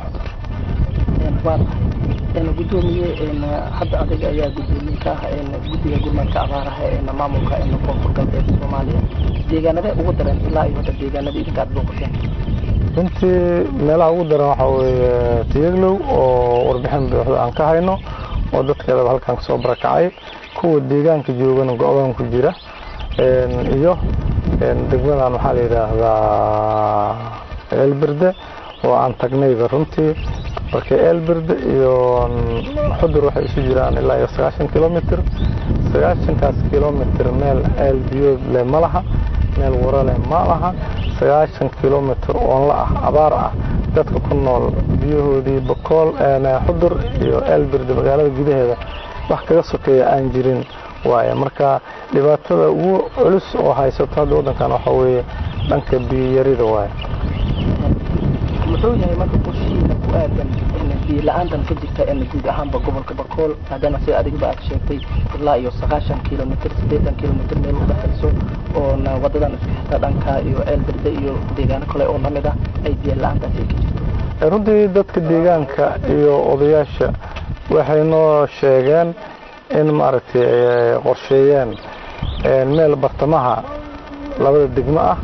xudur gudoomiye hadda adiga ayaa gudoomiye ka ah guddiga gurmadka abaaraha ee maamulka koonfur galbeed soomaaliya deegaanadee ugu daran ilaa iyo hadda deegaanada idinka aad booqateen runtii meelaha ugu daran waxaa weeye tiyaglow oo warbixin buuxda aan ka hayno oo dadkeedaba halkan kasoo barakacay kuwa deegaanka joogana go-doon ku jira iyo degmadan waxaa la yidhaahdaa eelberde oo aan tagnayba runtii marka eelberde iyo xudur waxay isu jiraan ilaa iyo sagaashan kilomitr sagaashankaas kilomitr meel eel biyood leh ma laha meel waro leh ma laha sagaashan kilomitr oon la ah abaar ah dadka ku nool biyahoodii bakool xudur iyo eelberde magaalada gudaheeda wax kaga sokeeya aan jirin waaye marka dhibaatada ugu culus oo haysato hadda waddankan waxaa weeye dhanka biyiyarida waaye muxuu yahay marka qorshihiina ku aadan biyo la-aantan ka jirta guud ahaanba gobolka bakool maadaama sida adigba aad sheegtay ilaa iyo sagaashan kilomitr siddeetan kilomitr meel udhexayso oona wadadan isku xirta dhanka iyo ceelberde iyo deegaano kale oo lamid ah ay biyo la-aantaasi ka jirto runtii dadka deegaanka iyo odayaasha waxay noo sheegeen in maaragtay ay qorsheeyeen meel bartamaha labada degmo ah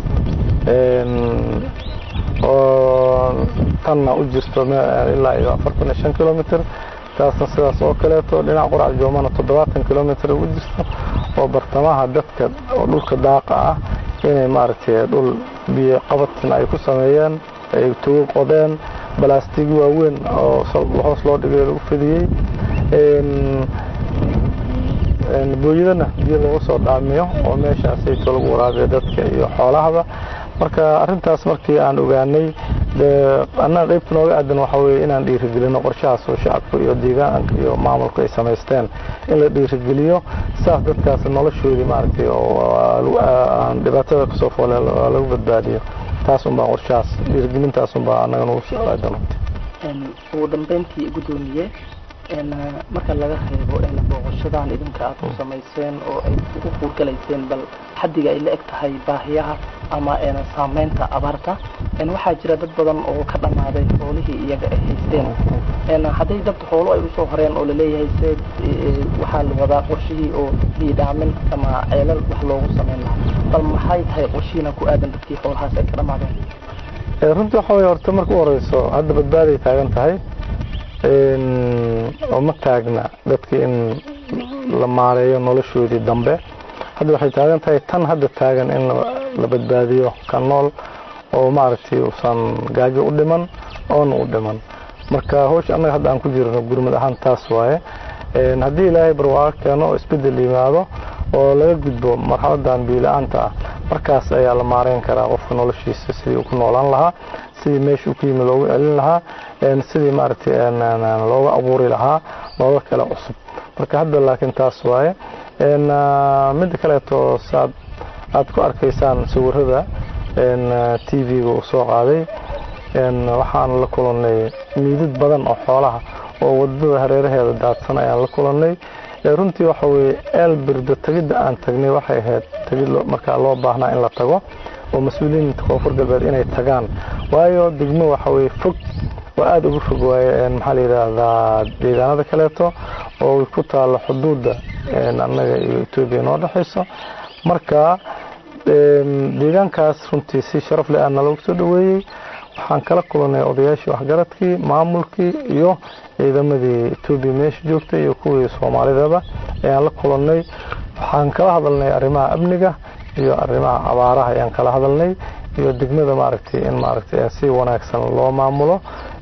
oo tanna u jirto ilaa iyo afartan iyo shan kilomitr taasna sidaas oo kaleeto dhinaca qurac joomana toddobaatan kilomitr u jirto oo bartamaha dadka oo dhulka daaqa ah inay maaragtay dhul biyo qabatina ay ku sameeyeen ay tugo qodeen balaastig waaweyn oo hoos loo dhigay lagu fidiyey booyadana biyo lagu soo dhaamiyo oo meeshaasayto lagu waraabiyo dadka iyo xoolahaba marka arintaas markii aan ogaanay annaga qaybta nooga aadan waxaa weye inaan dhiirigelino qorshahaas oo shacabka iyo deegaanka iyo maamulku ay samaysteen in la dhiirigeliyo saas dadkaas noloshoodii maaragtay oo dhibaatada kasoo foole lagu badbaadiyo taas unbaa qorshahaas dhiirigelintaas unbaa annaga nagu soo aadan ugu dambeyntii gudoomiye marka laga reebo booqashadan idinka aad ku samayseen oo ay u fuurgalayseen bal xaddiga ay la eg tahay baahiyaha ama saameynta abaarta waxaa jira dad badan oo ka dhammaaday xoolihii iyaga ay haysteen hadday dabta xoolo ay usoo horeen oo laleeyahay se waxaa la wadaa qorshihii oo biidhaamin ama ceelal wax loogu sameyn lahaa bal maxay tahay qorshihiina ku aadan dadkii xoolahaas ay ka dhammaadeen runtii waxa weye horta marka u horeyso hadda badbaaday taagan tahay oo ma taagna dadka in la maareeyo noloshoodii dambe hadda waxay taagan tahay tan hadda taagan in la badbaadiyo ka nool oo maaragtay uusan gaajo u dhiman oona u dhiman marka hawsha annaga hadda aan ku jirno gurmad ahaan taas waaye haddii ilaahay barwaaqo keeno oo isbeddel yimaado oo laga gudbo marxaladan biila-aanta ah markaas ayaa la maareyn karaa qofka noloshiisa sidii uu ku noolaan lahaa sidii meesha uu ku yimi loogu celin lahaa sidii maaragtay looga abuuri lahaa nolol kale cusub marka hadda laakiin taas waaye midda kaleeto saad aad ku arkaysaan sawirada t v-ga uu soo qaaday waxaan la kulannay miidad badan oo xoolaha oo wadada hareeraheeda daadsan ayaan la kulannay runtii waxa weye eelbirda tegidda aan tagnay waxay ahayd tegid markaa loo baahnaa in la tago oo mas-uuliyiinta koonfur galbeed inay tagaan waayo degmo waxa weye fog oo aada ugu fog waaye maxaa la yidhaahdaa deegaanada kaleeto oo ay ku taalo xuduudda annaga iyo etoobiya noo dhexayso marka deegaankaas runtii si sharaf leh aana loogu soo dhaweeyey waxaan kala kulanay odayaashii waxgaradkii maamulkii iyo ciidamadii etoobiya meesha joogtay iyo kuwii soomaalidaba ayaan la kulannay waxaan kala hadalnay arrimaha amniga iyo arrimaha abaaraha ayaan kala hadalnay iyo degmada maaragtay in maaragtay si wanaagsan loo maamulo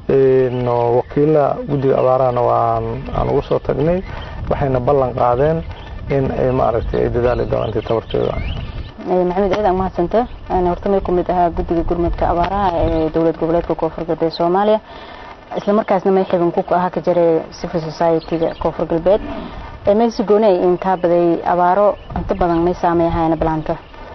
wakiila guddiga abaarahana waan aan ugu soo tagnay waxayna ballan qaadeen in ay maaragtay ay dadaali doonaan intii tabartooda maxamed ciidan mahadsanta horta may ku mid ahaa guddiga gurmadka abaaraha ee dowlad goboleedka koonfur galbeed soomaaliya isla markaasna may xibin ku ahaa ka jiray civil society-ga koonfur galbeed meelsi gooni ay intaa baday abaaro inta badan may saameeyahayna balaanta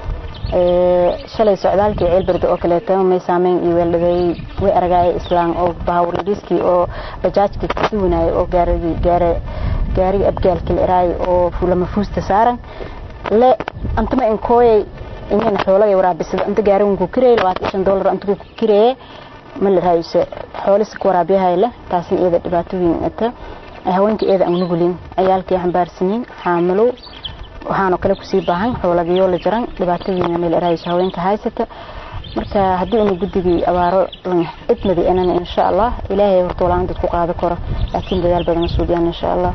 shalay socdaalkii ceelberde oo kaleeto may saameyn iyo weeldhaday way aragaaya islaan oo bahawradiskii oo bajaajka kasi wanaayay oo gaarigi gaare gaariga abgaalka la eraay oo lama fuusta saaran le antama inkooyay inayna xoolaga waraabisada anta gaarigan ku kirayay labaatan shan dollar anta ku kirayay ma la raayuse xoolisi ku waraabiyahay leh taasina iyada dhibaatooyin ata haweenka iyada aan nugulin ciyaalkii xambaarsanin xaamilo waxaanoo kale kusii baahan xoolagiyoo la jaran dhibaatooyin meel eraayso haweenka haysata marka haddii unu guddigii abaaro idmadi inana insha allah ilaahay horta walaan dad ku qaado karo laakiin dadaal badan suudiyaan insha allah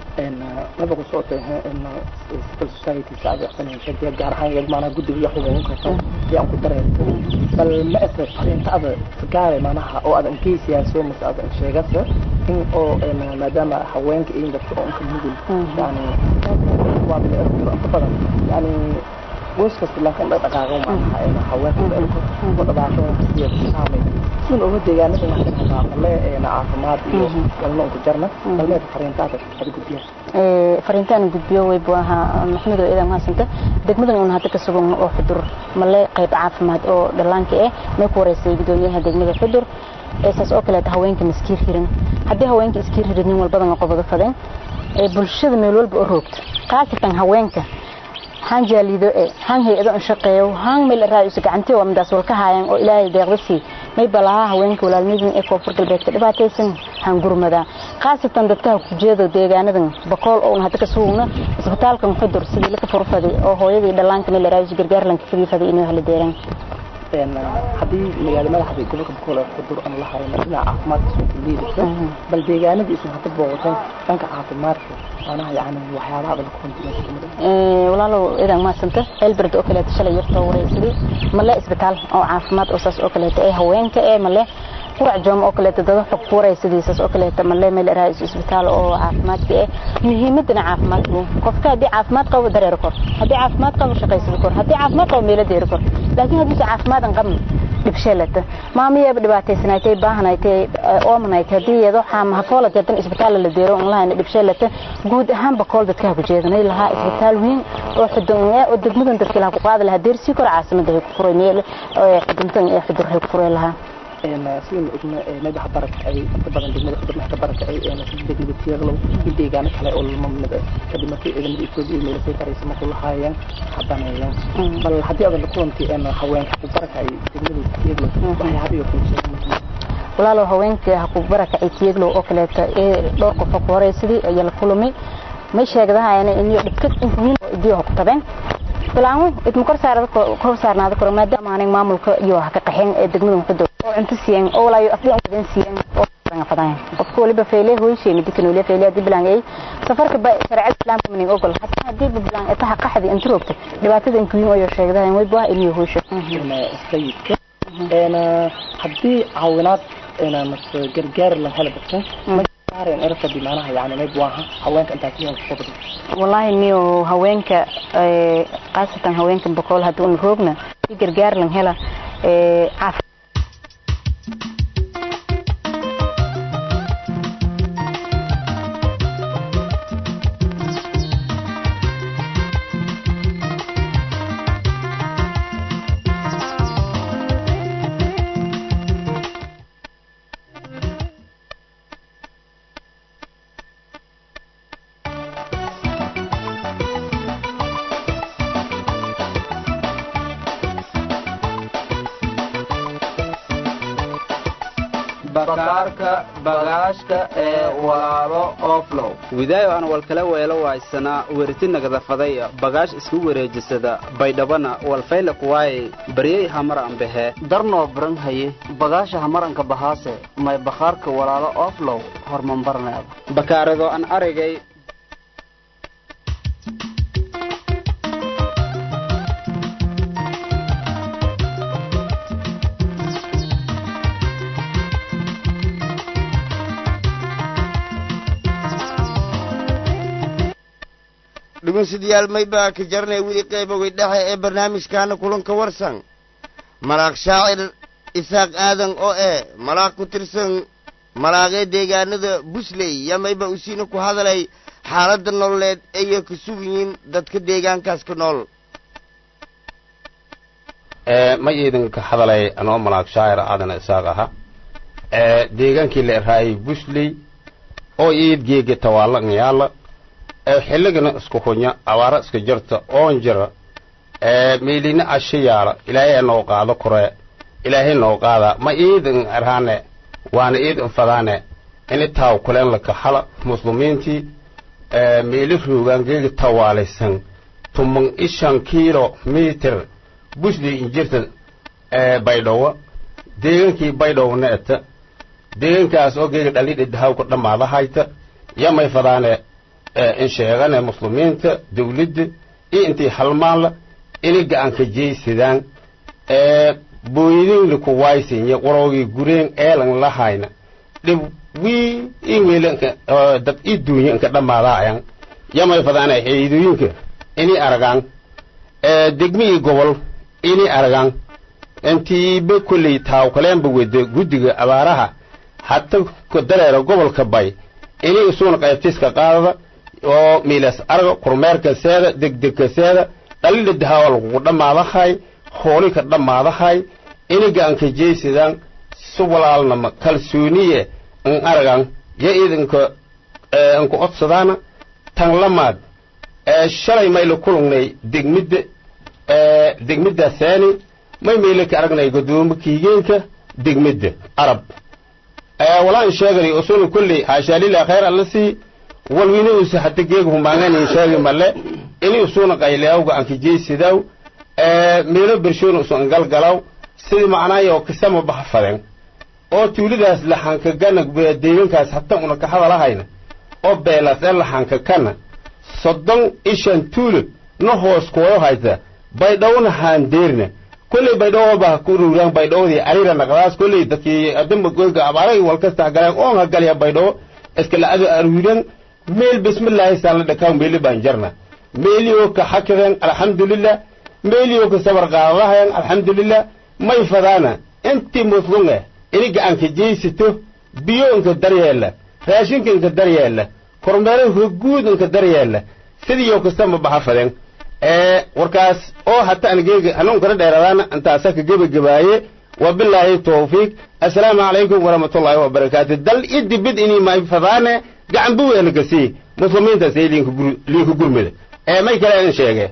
laba ku socotay civil society sacdi xsanaysa gaar ahaan iyag maanaha guddiga iyo xuquuqinka iyo aan ku dareen bal ma ese fariinta ada gaare maanaha oo adan geysiyaaso mase adan sheegase in oo maadaama haweenka iyo dadka oo inka mugul yani waa inta badan yani goys kasta laakiin dhaqdhaqaaqa maanaha haweenka oo dhibaato kasiya saamay sin uga deegaanada waxaan hadaa male caafimaad iyo walno ku jarna balmeed fariintaada ada gudbiya fariintaan gudbiyo way buu ahaa maxamed oo idan mahadsanta degmadan uun hadda ka sugan oo xudur male qayb caafimaad oo dhallaanka eh may ku wareysay gudoomiyaha degmada xudur saas oo kaleeta haweenka maskiir hirin haddii haweenka iskiir hirin nin walbadan qobado fadeen bulshada meel walba u roogto khaasatan haweenka han jaalido e han hay-ado an shaqeeyo han meel raayusa gacantii waa midaas walka haayaan oo ilaahay deeqdasii may balaha haweenka walaalnidin ee koonfur galbeedka dhibaataysan han gurmada khaasatan dadka ku jeedo deegaanadan bakool oo hadda ka sugna isbitaalkan xudur sidii la ka furfaday oo hooyadii dhallaanka meel raayusa gargaar lanka fadii faday inuu hela deeran haddii magaalo madaxda gobolka boqol ee xudur aan la hayno dhinaca caafimaadka soo liidaysa bal deegaanadii isu hadda booqateen dhanka caafimaadka manaha yani waxyaabaha adag walaalow idan maasanta elberd oo kaleeto shalay yartoo wareysaday male isbitaal oo caafimaad oo saas oo kaleeto ee haweenka ee male qurac joom oo kaleeto dada xog ku wareysaday saas oo kaleeto male meel raais isbitaal oo caafimaadka ee muhiimadana caafimaadku qofka haddii caafimaad qabo dareero kor haddii caafimaad qabo shaqaysado kor haddii caafimaad qabo meelo deero kor laakiin haddii caafimaad aan qabno dhibsheelata maamiyaba dhibaataysanaatay baahanaatay oomanaytay haddii iyado xaama hafoola jeedan isbitaal la deero un lahayna dhibsheelata guud ahaanba kool dadka ku jeedanay lahaa isbitaal weyn oo xudun oo degmadan dadka laha ku qaadi lahaa deersii kor caasimada hay ku furay meel xuduntan ee xudur hay ku furay lahaa sidaynu ogna madaxa baraka ay inta badan degmada xudur madaxa baraka ay degmada tiirlow iyo deegaano kale oo lamamid kadib markii ciidamada etoobiya iyo meelasay karaysa markuu lahaayeen habaneeyeen bal haddii adan la kulantay haweenka ku baraka ay degmada tiirlow waxyaabiyo kunsheegay walaalow haweenka ha ku barakacay tiiglow oo kaleeto ee dhowr qof ku horeysadii ayaa la kulmay may sheegdahayana iniyo dhibka inkuwiin oo idiyo ha ku tabeen bilaangu idma kor saarada kor saarnaada koro maadaama aanay maamulka iyo ha ka qaxeen ee degmada muqdo oo cunto siiyeen oo walaayo afdii aan siiyeen oo fadaan qofka waliba feyle hooyshee midkan waliba feyle hadii bilaan ay safarka ba sharciyada islaamka manin ogol hatta hadii bilaan ay taha qaxdi inta roogta dhibaatada inkuwiin oo sheegdahay way baa inuu hooysho sayidka een haddii caawinaad een mas gargaar la helo dadka saareen erfa bimaanaha yani mayb waaha haweenka intaa kiyaan ku qabdo wallahi niyo haweenka qaasatan haweenka boqol haddii un roogna si gargaar lan hela caaf bakaarka bagaashka ee walaalo oflow widaayo aan walkala weelo waaysanaa weriti nagadafaday bagaash isku wareejisada baydhabana walfayla kuwaayey baryey hamar ambehe darnoo baran haye bagaasha hamaranka bahaase may bakhaarka walaalo oflow hormambarneeda bakaaradoo aan arigay dhegeystayaal maybaa ka jarnay weli qaybogay dhexe ee barnaamijkaana kulanka warsan malaaq shaacir isaaq aadan oo eh malaaq ku tirsan malaaqee deegaanada busley yaa mayba usiina ku hadalay xaaladda nololeed ayay ku sug yihiin dadka deegaankaas ka nool ma idinka hadalay anoo malaag shaacir aadana isaaq aha deegaankii la eraayay busley oo iid geega tawaalan yaala xilligana isku hunya abaara iska jirta oon jira meelina asha yaala ilaahay noo qaado kore ilaahay noo qaada ma iidin erhane waana iidin fadaane ini taaw kuleen la kaxala muslimiintii meeli roogaan geega tawaalaysan tuman ishan kiilo mitir busli injirta baydhowa deegaankii baydhowna eta deegaankaas oo geega dhalidhi dhahawka dhammaada hayta yamay fadaane in sheegane muslimiinta dawladda iyo intii halmaanla inay gacanka jeysadaan booyadinla ku waaysinya waroogii gureen eelan lahayna dhib wii imeelanka dad i duunya inka dhammaadaayan yamay fadaane ciidooyinka inay aragaan degmi iyo gobol inay aragaan intiiba kolley taawkaleenba wada guddiga abaaraha hata dareera gobolka bay inay isuuna qaybtiska qaadada oo miilas arga kormeerka seeda degdegka seeda dhalida dahawa lagugu dhammaadahay hoolika dhammaadahay iniga anka jeysadaan si walaalnama kalsooniye in aragan ya idinka inka odsadaana tan lamaad shalay mayla kulungnay degmidda degmidda seeni may mayla ka aragnay godoomo kiigeenka degmidda arab walaan sheegani usuna kolley haashaalila khayr alla sii walwina usa hata geega humaangani sheegi male ini usuna qayleawga anka jeysidaw meelo bershoona usan galgalaw sidii macnaayo kisama bahfaden oo tuulidaas laxanka gana deegankaas hata una ka hadalahayna oo beelas ee laxanka kana soddon ishan tuulo na hoos kuwayo hayta baydhowna haandeerna kolley baydhowo ba ku ruuraan baydhowdii arira naqdaas kolley dadkii adamba goyga abaaray walkasta hagaleen oon hagalya baydhowo iska la'ado aruuran meel bismillaahi saala dhakaw meeli baan jarna meeliyoo ka xakideen alxamdulilah meeliyoo ka sabar qaadadahayan alxamdulilah may fadaana intii muslunga ini gacanka jeysato biyo inka daryeela raashinka inka daryeela kormeero hoguud inka daryeela sidiiyoo kastama baxa fadeen warkaas oo hata angeega hanuunkana dheeradaana intaasa ka gebagabaaye wabilaahi tawfiiq assalaamu calaykum waraxmatullaahi wabarakaatu dal idibid inii may fadaane gacan buweelagasi muslimiintaas ee liinka gurmida ee may kale in sheege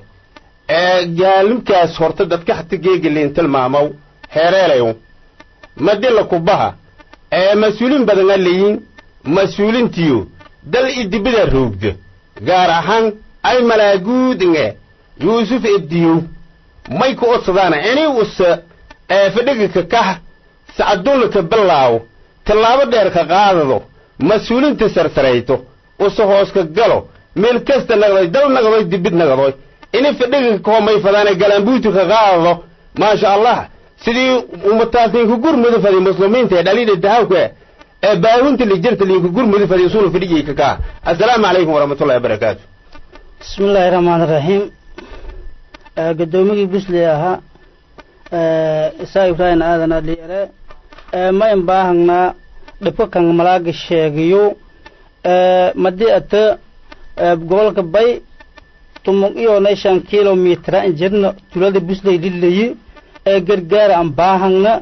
gaalimkaas horta dadka hata geega liin tilmaamaw heereelayo madila kubaha ee mas-uuliin badana leeyiin mas-uulintiyo dal idibida roogda gaar ahaan ay malaaguudinge yuusuf ediyow may ku odsadaana ini usa fadhiga ka kax sacadunla ka bilaawo tallaabo dheer ka qaadado mas-uulinta sarsarayto usa hoos ka galo meel kasta naqdoy dal naqdoy dibid naqdoy ini fadhiga ka homay fadaane galambuuti ka qaadado maasha allah sidii ummataas liinka gurmuda fadi muslimiinta ee dhalida dahawka ee baawinta lijirta liinka gurmuda fadi usuna fadhigii ka kaa assalaamu calaykum waraxmatullahi wabarakaatu bismi illaahi raxmaan raxiim gudoomigii busley ahaa isaa ibraahim aadan adhiyare ma in baahangnaa dhibka kan malaaga sheegayo madi ata gobolka bay tumug iyo shan kilomitr an jirna tulada busley lilayi ee gargaara an baahangna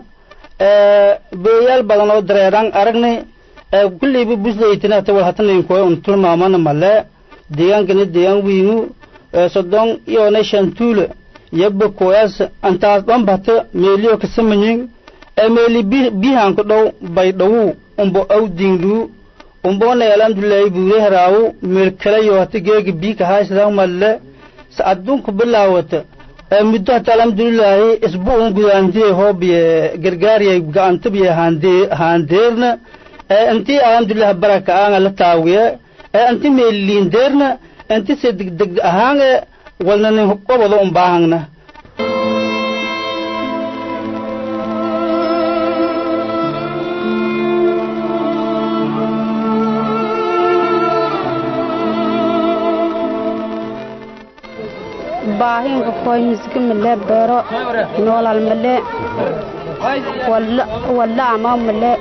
beeyaal badan oo dareeraan aragnay kulleyba busleytinata wal hatanaynkoy un tulmaamana male deegaankana deegaan wiingu soddon iyo shan tuula yabba koyaas antaas dhanbata meeliyo kasamayin emeli bihan ku dhow baydhawu umbo awdinglu umbona alhamdulillahi buure haraawu meel kalayo hata geegi biika haysdan malle sa adduunku bilaawata muddo hata alhamdulillahi isbuun gudaantiye hoobiye gargaariye gacantabiye haandeerna inti alhamdulillah baraka aanga la taawiye inti meeliindeerna inti se degdeg ahaange walnanin qobado umbaahangna baahinka koy misga male beero noolal male walla ama male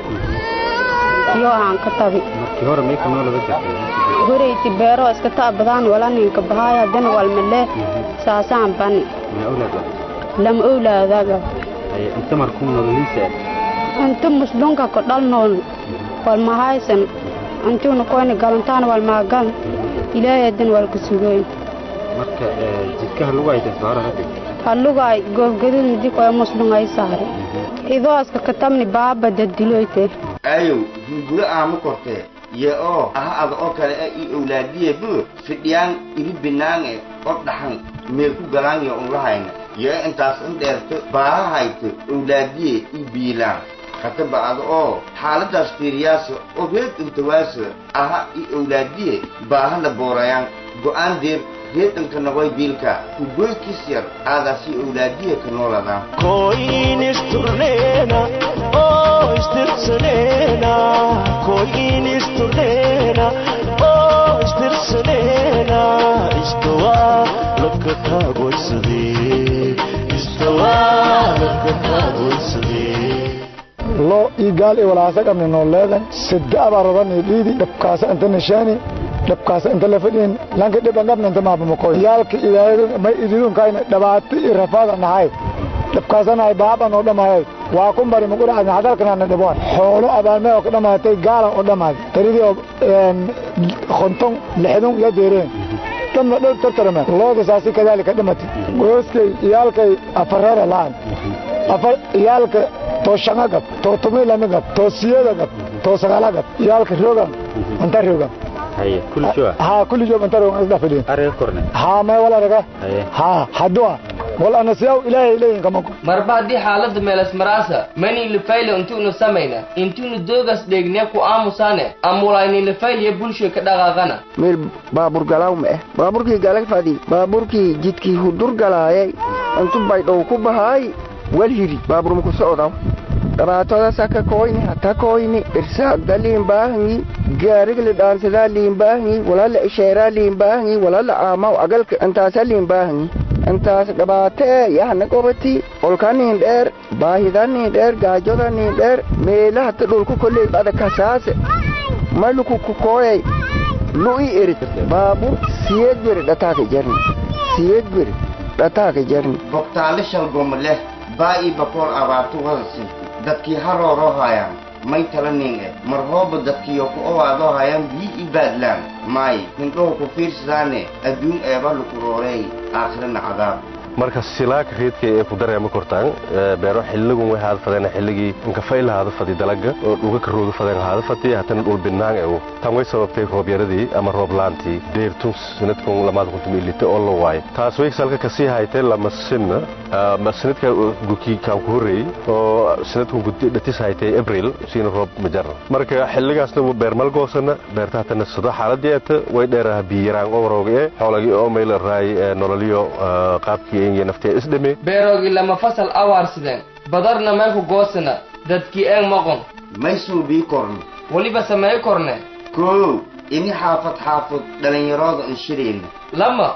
yo aan ka tabi markii hore meeka noolada jirtay goreyti beero iska ta badaan wala ninka bahaya dan wal male saasaan bani ma awlaad lam awlaadaga ay inta markuu nololiisa inta muslunka ko dhal nool wal mahaysan antuna koyna galantaan wal maagan ilaahay dan wal ku sugoyn marka jidkaha lagu haytay saara hadda halugay goobgadud midi koya muslungay saare idooska katamni baaba dadiloyte ayow gurguro aama kortee ye oo aha ada oo kale e i owlaadiye bu fidhiyaan iri binaange oo dhaxan meel ku galaanyo unlahayna ye intaas in dheerto baaha hayto owlaadiye i biilaan kataba ada oo xaaladaas fiiriyaasa oo reed intawaaso aha i owlaadiye baaha la boorayaan go'aan deeb reedanka noqoy biilka ugoykis yar aadaasi owlaadiye ka nooladaan koyin isturnena oo istirsanena koyin isturnena oo istirsanena istawa labka kaagoysade istawa labka kaagoysade loo ii gaal i walaasa qabni nooleedan sidda abarodani dhiidi dhabkaasa inta nishaani dhabkaasa inta lafadhiin lanka dhiban qabna inta maabamako yaalka may ididunkaayna dhabaati i rafaada nahay dhabkaasanahay baaban oo dhamaayoy waa ku bari maquracadna hadalkanana dhiboon xoolo abaalmee oo ka dhamaatay gaalan oo dhamaaday taridii oo konton lixdun iyo deereen dhanna dhow tartarame looda saasi kadaalika dhimatay gooskay iyaalkay afareera la'an afar iyaalka too shanga gab too tumi lami gab too siyada gab too sagala gab iyaalka rogan anta rogan haye kulli joa ha kulli joog anta rogan isdha fadhiin ariga korne ha may wala raga haye ha hadua wal ana siyaw ilaahay leeyin kamako marba haddii xaaladda meelas maraasa mani lifayla intuunu samayna intuunu doogas dheegne ku aamusaane amulayni lifayliya bulshoy ka dhaqaaqana meel baabur galaaw ma eh baaburkii galag fadhi baaburkii jidkii hudur galaayay intu baydhow ku bahaay wal hiri baabur muku socdaw dhabaatooda saka koyni hata koyni irsaagda liin baahanyi gaarigli dhaansadaa liin baahanyi walala isheeraa liin baahanyi walala aamaw agalka intaasa liin baahanyi intaas dhabaate ee yahna qobati olka niin dheer baahida niin dheer gaajoda niin dheer meelahata dhulku kolley bada kasaase maluku kukooyay lu'i erit baabur siyeed beri dhataaka jarni siyeed beri dhataaka jarni bogtaale shalgoma leh baa ii bakoor abaartu wadasi dadkii harooroo haayaan may tala nin e mar hooba dadkiyo ku owaadoo haayaan bii i baadlaan maay hindhow ku fiirsadaane adduun eeba luku roorey aakhirana cadaab marka silaaka reedka ee ku dareema kortaan beero xiligun way haada fadeen xilligii inkafayla haada fadi dalaga oo dhuga ka rooga fadeen haada fadi hatana dhul binaan ew tan way sababtay roob yaradii ama roob laantii deertun sanadkun lamaada kuntum ilite oo la waayo taas way salka kasii haytay lama sinna sanadka guki kaan ku horreeyey oo sanadkun dhatis haytay abril siina roob ma jarna marka xilligaasna beer malgoosana beerta hatana sado xaaladeeta way dheeraha biyaraan oo rooga e xoolagii oo mayla raay nololiyo qaabkii beeroogii lama fasal awaarsideen badarna meelku goosana dadkii een maqon may suubii korno weliba sameey korne koow ini xaafad xaafad dhallinyarooda un shirayna lama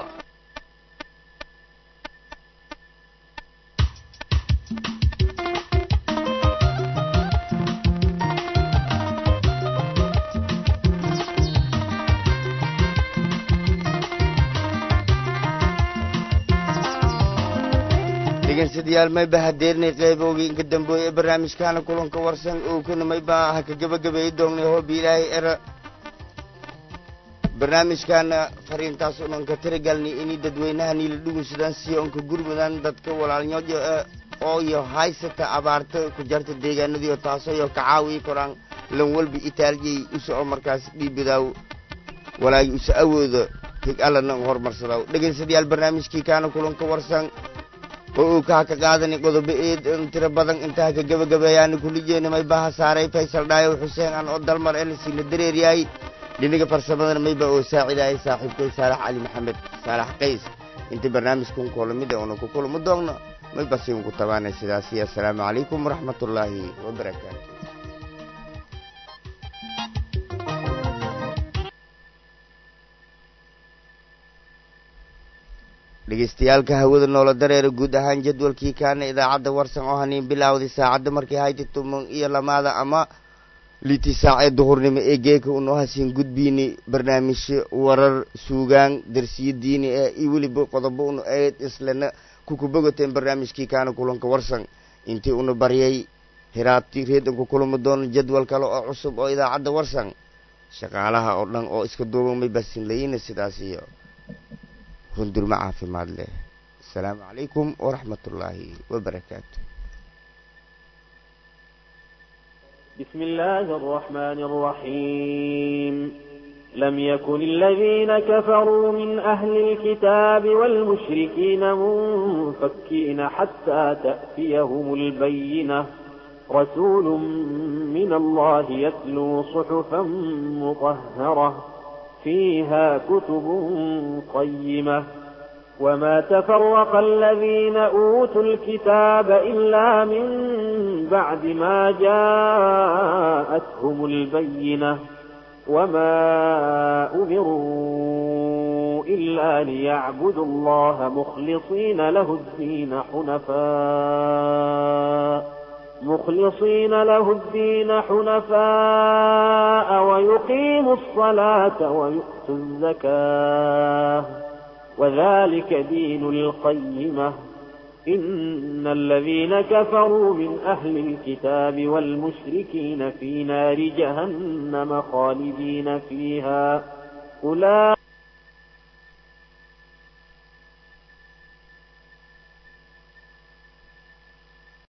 dhegeystayaal mayba hadeernay qeybowgii inka dambeoye ee barnaamijkaana kulanka warsan oo kuna mayba ha ka gebagabeeyi doonnay hoobi ilaahay era barnaamijkaana fariintaas oo dhan ka tiragalnay inay dadweynaha niila dhugunsadaan siyo onka gurmudan dadka walaalnyojo oo iyo haysata abaarta ku jarta deegaanadiio taasoo iyo kacaawii koraan lan walba itaaljay u soco markaas dhiibidaaw walaagi usa awooda hig allana horumarsadaw dhegaystayaal barnaamijkii kaana kulanka warsan oo uu kaa ka qaadani qodobo eed tiro badan intaa ka gebagabeeyaani kulijeena may baha saaray faysal dhaayow xuseen aan oo dalmar elsiina dareeryahay dhiniga farsamadana mayba oo saacidaayay saaxiibkay saalax cali maxamed saalax qays inta barnaamijkun koolamida una ku kulamo doogno may basiin ku tabaanay sidaasi assalaamu calaykum waraxmatullaahi wabarakaatu dhegeystayaalka hawada noola dareera guud ahaan jadwalkii kaana idaacadda warsan oo haniin bilaawday saacadda markay hayti tuman iyo lamaada ama liti saacee duhurnimo ee geeka unoo hasiin gudbiini barnaamijyo warar suugaan darsiyo diini ah iyo weliba qodobo unu eed islana kukubogateen barnaamijkii kaana kulanka warsan intii una baryay hiraabti reedan ku kulami doono jadwal kale oo cusub oo idaacadda warsan shaqaalaha oo dhan oo iska duuban may basin layina sidaas iyo hundurmo caafimaad leh asalaamu calaykum waraxmat ullaahi wabarakaatu بسم الله الرحمن الرحيم لم يكن الذين كفروا من أهل الكتاب والمشركين منفكين حتى تأتيهم البينة رسول من الله يتلو صحفا مطهرة فيها كتب قيمة وما تفرق الذين أوتوا الكتاب إلا من بعد ما جاءتهم البينة وما أمروا إلا ليعبدوا الله مخلصين له الدين حنفاء مخلصين له الدين حنفاء ويقيموا الصلاة ويؤتوا الزكاة وذلك دين القيمة إن الذين كفروا من أهل الكتاب والمشركين في نار جهنم خالدين فيها أولئك